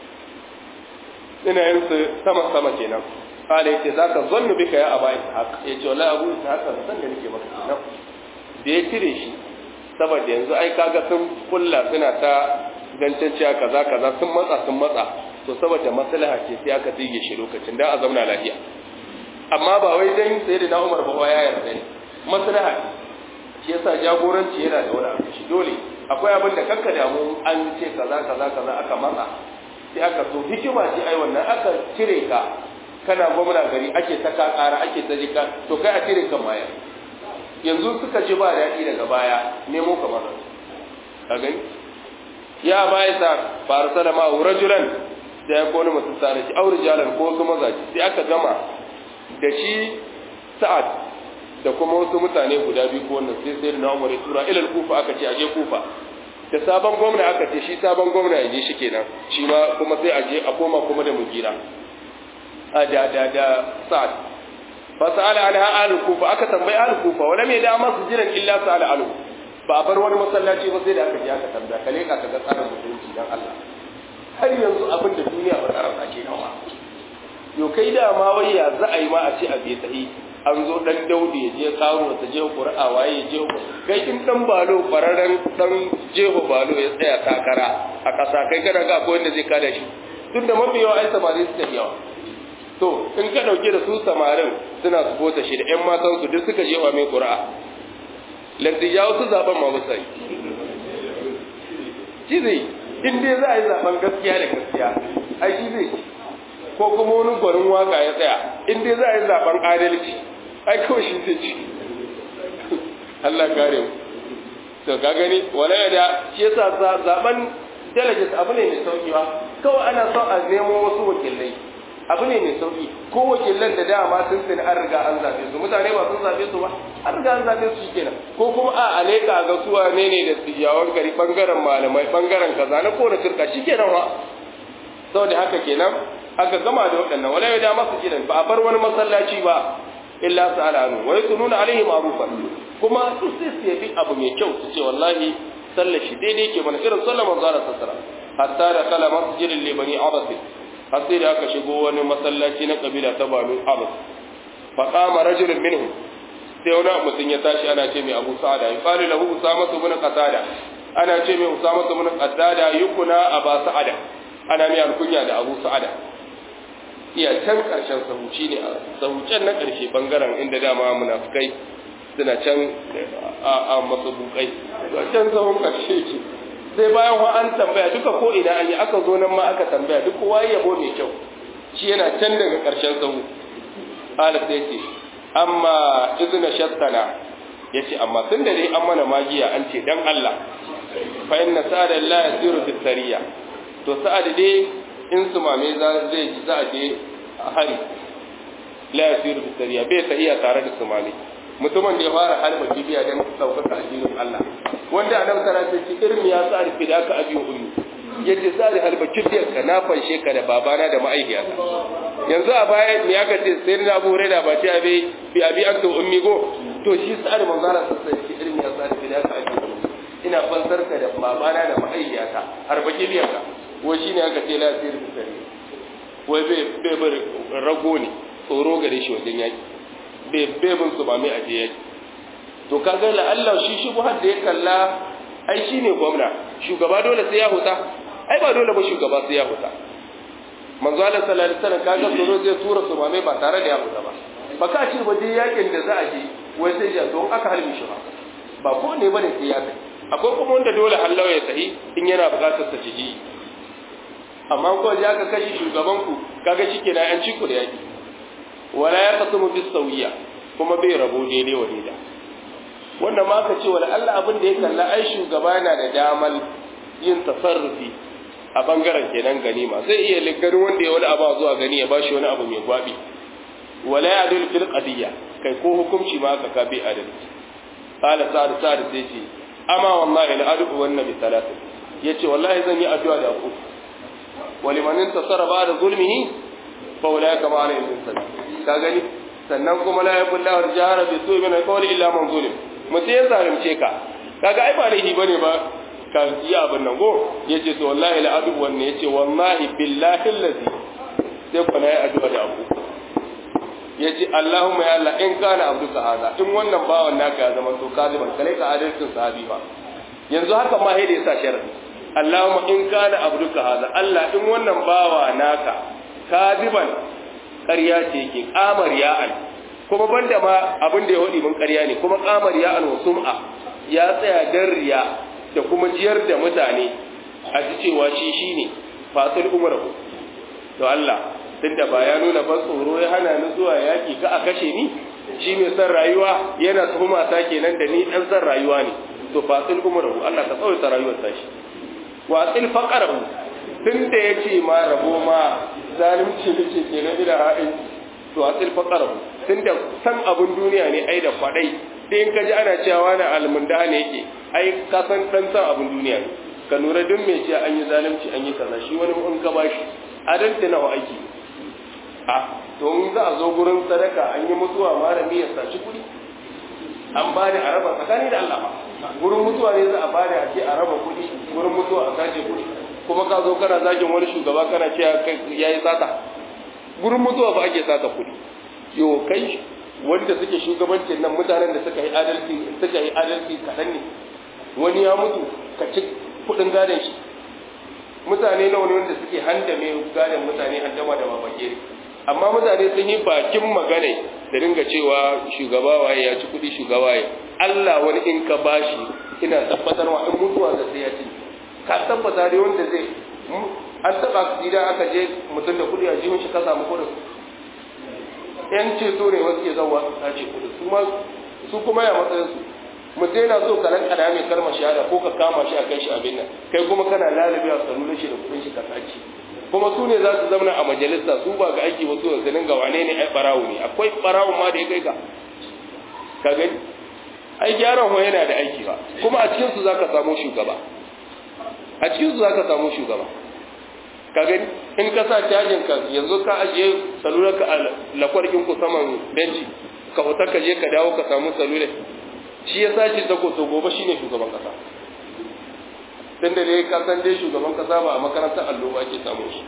ina yin su sama sama kenan kale yace zaka zannu bika ya aba ishaq yace wallahi abu ishaq san da nake maka kenan da ya cire shi saboda yanzu ai kaga sun kulla suna ta gantanciya kaza kaza sun matsa sun matsa to saboda maslaha ce sai aka tsige shi lokacin da a zauna lafiya amma ba wai dan sai da Umar ba ya yarda ne maslaha shi yasa jagoranci yana da wani abu shi dole akwai abin da kanka damu an ce kaza kaza kaza aka matsa sai aka so hikima ce ai wannan aka cire ka kana gwamna gari ake ta ka ƙara ake ta jika to kai a cire kan maya yanzu suka ji ba daɗi daga baya nemo kamar ka gani ya baya sa farsa da ma'u rajulan sai ya kone mutum tare shi aure jalan ko wasu mazaji sai aka gama da shi sa'ad da kuma wasu mutane guda biyu ko wannan sai sai na umar tura ilal kufa aka ce aje kufa da sabon gwamna aka ce shi sabon gwamna ya je shi kenan shi ma kuma sai aje a koma kuma da mugira a da da da sa'ad fa sa'ala anha al kufa aka tambayi al kufa wala me da masu jiran illa sa'ala al ba a bar wani masallaci ba sai da aka je aka tambaya kale ka ga tsarin mutunci dan Allah har yanzu abin da duniya ba ta rasa ke nawa yo kai da ma wai ya za a yi ma a ce a bai sahi an zo dan daudi ya je karo ta je qur'a waye ya je kai in dan balo fararen dan jeho balo ya tsaya takara a kasa kai kana ga akwai wanda zai kada shi tunda mafi yawa ai samari suka yawa to in ka dauke da su samarin suna su bota shi da ƴan matan su duk suka jewa mai qur'a lantiya wasu zaben ma musa yi shi zai in dai za a yi zaben gaskiya da gaskiya ai shi zai ko kuma wani gwarin waka ya tsaya in dai za a yi zaben adalci ai kawai shi zai ci Allah kare mu to ka gani wala ya da shi yasa zaben delegates abu ne mai sauki ba kawai ana son a nemo wasu wakilai abu ne mai sauki ko wakilan da dama sun sani an riga an zabe su mutane ba sun zabe su ba an riga an zabe su kenan ko kuma a aleka ga su wane ne da tijawan gari bangaren malamai bangaren kaza na kowane turka shikenan wa saboda haka kenan aka gama da waɗannan wala ya da masu gidan ba a bar wani masallaci ba illa sa'ala anu wa yasununa alaihi ma'rufan kuma su sai su yabi abu mai kyau su ce wallahi sallar shi daidai ke mana irin sallar manzo Allah sallallahu alaihi hatta da kala masjidin li bani abbas har sai da aka shigo wani masallaci na kabila ta banu abbas fa qama rajulun minhum sai wani mutum ya tashi ana ce mai abu sa'ada ya qala lahu usama ibn qatada ana ce mai usama ibn qatada yukuna aba sa'ada ana mai alkunya da abu sa'ada iya can karshen sahuci ne a sahucen na karshe bangaren inda dama munafikai suna can a matsabukai can sahun karshe ke sai bayan wa an tambaya duka ko ina an yi aka zo nan ma aka tambaya duk kowa yabo mai kyau shi yana can daga karshen sahu alif sai ce amma izina shattana ya ce amma tun da dai an mana magiya an ce dan Allah fa inna sa'ada la yasiru fi sariya to sa'ad dai in su mame za zai ji za a je a hari la yasiru fi sariya bai ta iya tare da su mame mutumin da ya fara halba kibiya don ɗaukaka addinin Allah wanda a nan tara ce irin ya sa rufe da aka abin ummi yace sari halba kibiyar ka na fanshe ka da babana da ma'aihiyata yanzu a baya me aka ce sai na abu da ba ta abi bi abi an to ummi go to shi sari manzara sai shi irin ya sari da aka ake ina fansar ka da babana da ma'aihiyata harba kibiyar ka wai shine aka ce la sirri kare wai bai bai bar rago ne tsoro gare shi wajen yaki bai bai bin su ba mai aje yaki to kaga la Allah shi shi da ya kalla ai shi ne gwamna shugaba dole sai ya huta ai ba dole ba shugaba sai ya huta manzo Allah sallallahu alaihi wasallam kaga tsoro zai tura su mame ba tare da ya huta ba ba ka ce ba je yakin da za a je wai sai ya don aka halmi shi ba ba ko ne bane sai ya kai akwai kuma wanda dole Allah ya sahi in yana buƙatar ta ciki amma ko ya ka kashi shugaban ku kaga shike na an ci ku da yaki wala ya qasmu bis sawiya kuma bai rabo daidai wa daidai wannan ma ka ce wala Allah abin da ya kalla ai shugaba yana da damar yin tasarrufi a bangaren kenan ganima zai iya liggari wanda ya wani abu zuwa gani ya bashi wani abu mai gwabi wala ya dul fil qadiyya kai ko hukunci ma ka ka bi adalci qala sa'd sa'd sai ce amma wallahi la adu wan nabi salatu yace wallahi zan yi addu'a da ku waliman intasara ba'da zulmihi fa ulaka ma alayhi salam ka gani sannan kuma la yaqullahu jahara bi su'i min qawli illa man zulim mutum ya zalunce ka kaga ai ba laifi bane ba ka yi abin nan go yace to wallahi la adu wannan yace wallahi billahi allazi sai kuna yi addu'a da abu yace Allahumma ya Allah in kana abduka hada in wannan bawan naka ya zama to kaliman kale ka adalcin sahabi ba yanzu haka ma sai da yasa sharadi Allahumma in kana abduka hada Allah in wannan bawa naka kadiban ƙarya ce yake kamar ya'al kuma banda ma abin da ya hudi mun ƙarya ne kuma kamar ya'al wa sum'a ya tsaya dan riya da kuma jiyar da mutane a ji cewa shi shine fasil umrahu to Allah tunda ba ya nuna ba tsoro ya hana ni zuwa yaki ka a kashe ni shi mai san rayuwa yana tuhuma ta kenan da ni dan san rayuwa ne to fasil umrahu Allah ka tsawaita rayuwar ta shi wa asil faqarahu tunda yace ma rabo ma zalunci nake kenan ila ra'ayi to asil faqarahu tunda san abun duniya ne ai da kwadai sai in ka ji ana cewa na almunda ne yake ai ka san dan san abun duniya ne ka lura duk mai cewa an yi zalunci an yi kaza shi wani in ka bashi adalci nawa aiki a to in za a zo gurin sadaka an yi mutuwa malami ya saci kuɗi an ba da a raba tsakani da Allah gurin mutuwa ne za a ba da a ce a raba kuɗi gurin mutuwa a sace kuɗi kuma ka zo kana zagin wani shugaba kana cewa ya yi sata gurin mutuwa ba ake sata kuɗi yo kai wanda suke shugabancin nan mutanen da suka yi adalci suka yi adalci kaɗan ne wani ya mutu ka ci kuɗin gadon shi mutane nawa ne wanda suke handame gadon mutane handama da babake amma mutane sun yi bakin magana da dinga cewa shugaba waye ya ci kuɗi shugaba waye Allah wani in ka bashi ina tabbatar wa in mutuwa da sai ya ci ka tabbata dai wanda zai an taba idan aka je mutum da kuɗi a jihun shi ka samu kuɗin yan ceto ne wasu ke zauwa su sace kuɗi su ma su kuma ya matsayin su mutum yana so ka ranka da mai kalmar shahada ko ka kama shi a kai shi abin nan kai kuma kana lalabi a salular shi da kuɗin shi ka sace kuma su ne za su zauna a majalisa su ba ga aiki wasu da ga wane ne ai barawo ne akwai barawo ma da ya kai ka ka gani ai gyaran ho yana da aiki ba kuma a cikin su zaka samu shugaba a cikin su zaka samu shugaba ka gani in ka sa cajin ka yanzu ka ajiye salular ka a lakwarkin ku saman benci ka fita ka je ka dawo ka samu salular shi ya sace ta ko to gobe shine shugaban kasa tun da dai kasan dai shugaban kasa ba a makarantar allo ba ake samun shi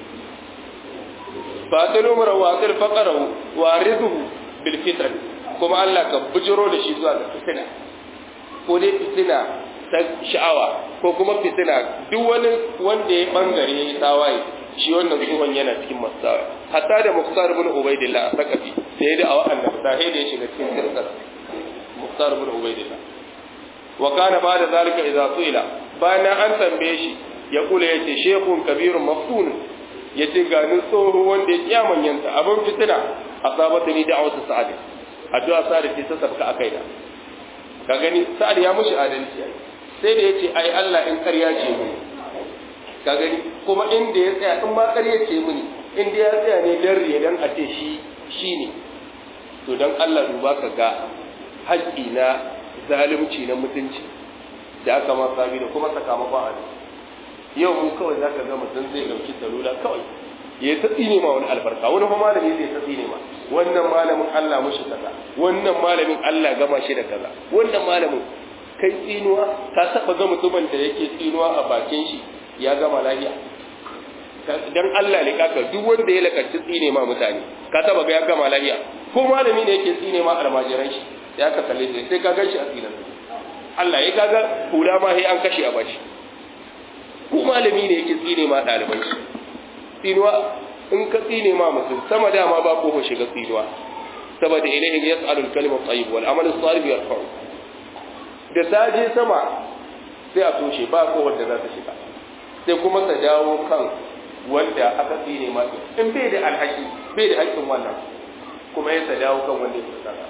fatil umar wa atil faqarahu wa ridhu bil fitan kuma Allah ka bujiro da shi zuwa ga fitina ko dai fitina ta sha'awa ko kuma fitina duk wani wanda ya bangare ya tawaye shi wannan tsohon yana cikin masawa hatta da Muqtar ibn Ubaidillah a sakafi sai da a wa'annan sai da ya shiga cikin sirkar Muqtar ibn Ubaidillah wa kana ba da zalika idza suila bayan an tambaye shi ya kula yace shekun kabirun maftun yace ga ni tsoho wanda ya kiyamanyanta abin fitina asabata ni da'awatu sa'ad addu'a sa'ad ce ta sabka akai da ka gani sa'ad ya mushi adalci sai da yace ai Allah in ƙarya ce mu ka gani kuma inda ya tsaya in ma ƙarya ce mini inda ya tsaya ne dan riya dan a ce shi shine to dan Allah duba ka ga haƙƙi na zalunci na mutunci da aka ma sami da kuma sakamakon a yau mu kawai zaka ga mutum zai dauki salula kawai ya ta tsine ma wani albarka wani kuma malami zai ta tsine ma wannan malamin Allah mushi kaza wannan malamin Allah gama shi da kaza wannan malamin kai tsinuwa ka taba ga mutumin da yake tsinuwa a bakin shi ya gama lafiya dan Allah ne kaka duk wanda ya lakanci tsine ma mutane ka taba ga ya gama lafiya ko malami ne yake tsine ma almajiran shi ya ka kalle shi sai ka gan shi a tsinan Allah ya kaga hula ma sai an kashe a bashi ko malami ne yake tsine ma ɗaliban shi tsinuwa in ka tsine ma mutum sama dama ba ko shiga tsinuwa saboda ilayhi yas'alu al-kalimu at-tayyib wal amalu as-salih yarfa'u da ta je sama sai a toshe ba ko wanda za ta shiga sai kuma ta dawo kan wanda aka tsine ma in bai da alhaki bai da haƙƙin wannan kuma ya ta dawo kan wanda ya tsaka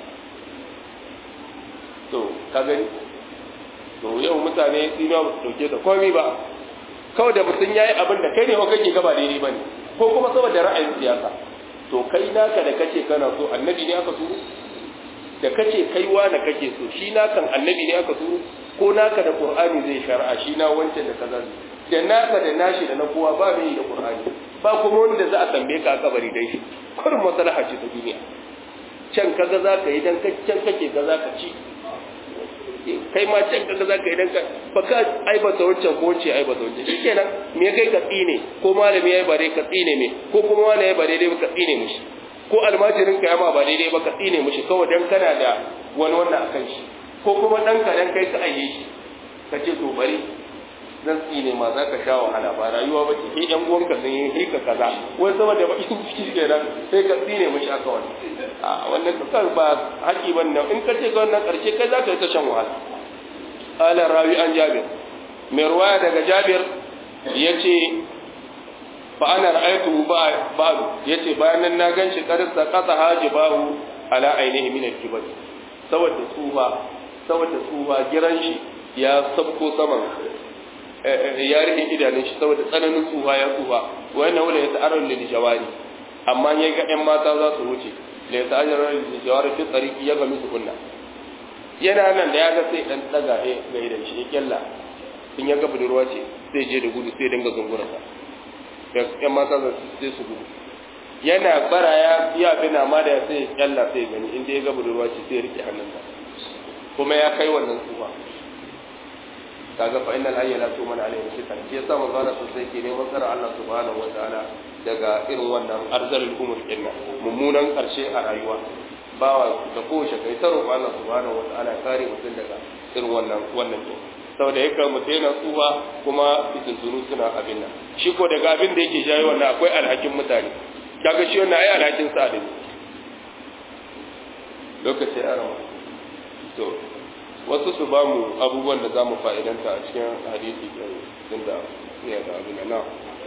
to ka gani to yau mutane tsinuwa ba su dauke da komai ba kawai da mutum ya yi abin da kai ne wa kake gaba daidai ba ne ko kuma saboda ra'ayin siyasa to kai naka da kace kana so annabi ne aka turo da kace kai wa na kake so shi nakan annabi ne aka turo ko naka da qur'ani zai shar'a shi na wancan da kaza da naka da nashi da na kowa ba mai da qur'ani ba kuma wanda za a tambaye ka a kabari dai shi kurin maslaha ce ta duniya can kaga za ka yi dan can kake ga za ka ci kai ma can kaga zaka idan ka baka aibata wancan ko ce aibata wancan shikenan me kai ka tsine ko malami yayi bare ka tsine me ko kuma wani yayi bare dai ka tsine mishi ko almajirin ka yama ba daidai ba ka tsine mishi kawai dan kana da wani wannan akan shi ko kuma dan ka dan kai ka aiye shi ka ce to bari zan tsine ma za ka sha wahala ba rayuwa ba ce yan uwanka sun yi ka kaza wai saboda bakin ciki kenan sai ka tsine mishi aka wani a wannan dukkan ba haƙi ban nan in ka ce ga wannan ƙarshe kai za ka yi ta shan wahala ala rawi an jabir mai ruwaya daga jabir ya ce fa ana ra'aytu ba'du ya ce bayan nan na ganshi karsa qata hajibahu ala ainihi min al-kibar saboda tsufa saboda tsufa giran shi ya sabko saman ya rike idanun shi saboda tsananin tsufa ya tsufa wa yana wala ya ta'arrul lil jawari amma ya ga ƴan mata za su wuce da ya ta'arrul lil jawari fi tsariki ya ga musu kunna yana nan da ya ga sai dan daga he ga idan shi ya kyalla in ya ga budurwa ce sai je da gudu sai dinga zungura sa ƴan mata za su sai su gudu yana bara ya ya bina ma da sai ya kyalla sai gani inda ya ga budurwa ce sai ya rike hannunsa kuma ya kai wannan tsufa kaga fa innal hayya la tu'minu alayhi shaytan shi yasa manzo Allah sosai ke neman tsara Allah subhanahu wa ta'ala daga irin wannan arzalul umur kinna mummunan karshe a rayuwa bawa da kowace kai ta roƙo Allah subhanahu wa ta'ala kare mutum daga irin wannan wannan to saboda yake mutum yana tsuwa kuma fitintunu suna abin nan shi ko daga abin da yake jayi wannan akwai alhakin mutane kaga shi wannan ai alhakin sa da lokaci a rawa to wasu su ba mu abubuwan da za mu fa'idanta a cikin hadisi ɗin da ya da abin na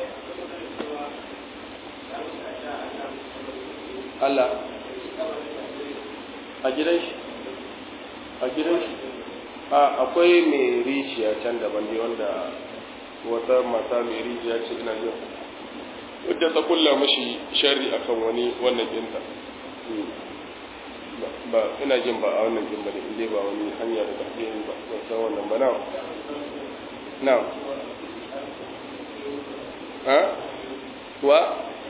Allah a gidan shi a gidan shi a akwai mai rijiya can daban ne wanda wata mata mai rijiya ce ina jin wadda ta kulla mashi shari akan wani wannan ɗinta ba ina jin ba a wannan jin ba ne inda ba wani hanya da tafi yin ba ban san wannan ba na na ha wa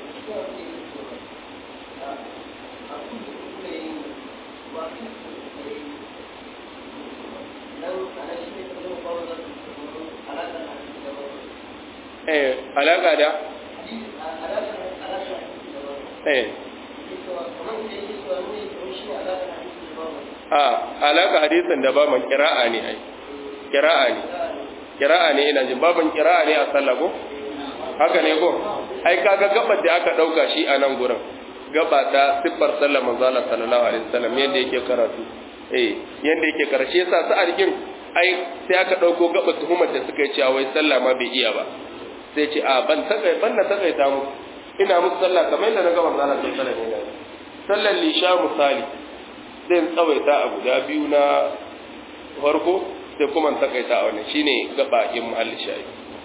eh alaka da eh a alaka hadisin da baban kira'a ne ai kira'a ne kira'a ne ina jin baban kira'a ne a sallah ko haka ne ko ai kaga gabar da aka dauka shi a nan gurin gaba ta siffar sallar manzo Allah sallallahu alaihi wasallam yanda yake karatu eh yanda yake karshe yasa sa arkin ai sai aka dauko gaba tuhumar da suka yi cewa wai sallah ma bai iya ba sai ce a ban takai ban na takai ta mu ina musu sallah kamar yadda na ga manzo Allah sallallahu alaihi wasallam sallar lisha misali zai tsawaita a guda biyu na farko sai kuma takaita a wannan shine gaba in mahalli shayi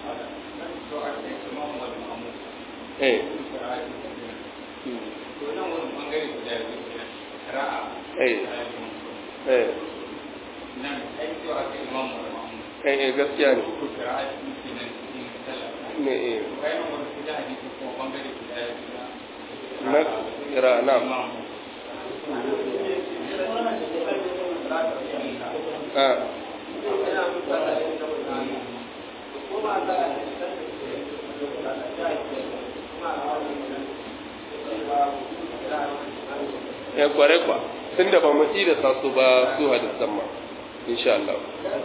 eh eh eh eh gaskiya ne me eh na kira na ah ya kware kwa tun da ba mu da sa su ba su hadisan ma insha Allah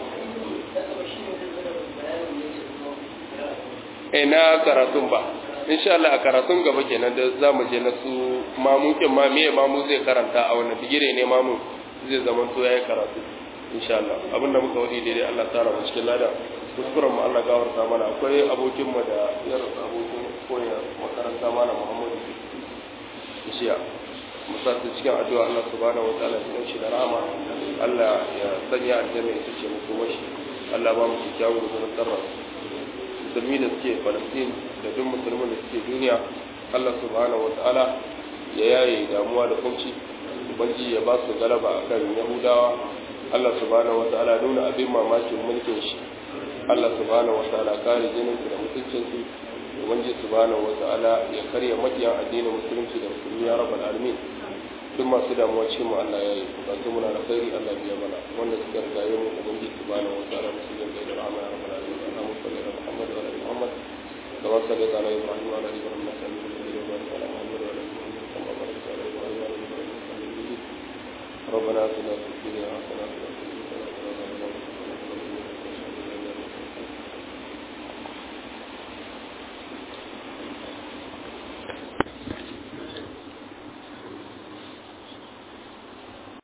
eh na karatun ba insha Allah a karatun gaba kenan da za mu je na su mamukin ma me mamu zai karanta a wannan bigire ne mamu zai zama to yayi karatu insha Allah abinda muka wadi daidai Allah tsara mu cikin lada kuskuren mu Allah gawarta mana akwai abokin mu da yar abokin koya makaranta mana Muhammadu Ishiya musa ta cikin addu'a Allah subhanahu wa ta'ala ya shi da rahama Allah ya sanya aljanna ita ce mu kuma shi Allah ba mu kyakkyawan gudunar tsarra musulmi da suke Palestine da duk musulmin da suke duniya Allah subhanahu wa ta'ala ya yaye damuwa da kunci ubangi ya ba su galaba akan Yahudawa Allah subhanahu wa ta'ala nuna abin mamakin mulkin shi Allah subhanahu wa ta'ala kare jinin su da mutuncin su ubangi subhanahu wa ta'ala ya karya makiyan addinin musulunci da musulmi ya rabbal alamin duk masu damuwa cikin mu Allah ya yi bukatu muna da khairi Allah biya mana wanda suka riga yi mu ubangi subhanahu wa ta'ala musulmin da rahama ya rabbal alamin Allahumma salli ala Muhammad wa ala ali Muhammad kama sallaita ala Ibrahim wa ala ali Ibrahim innaka Hamidum Majid wa barik ala Muhammad wa ala ali Muhammad kama barakta ala Ibrahim wa ala ali Ibrahim innaka Hamidum Majid ربنا اتنا في الدنيا حسنه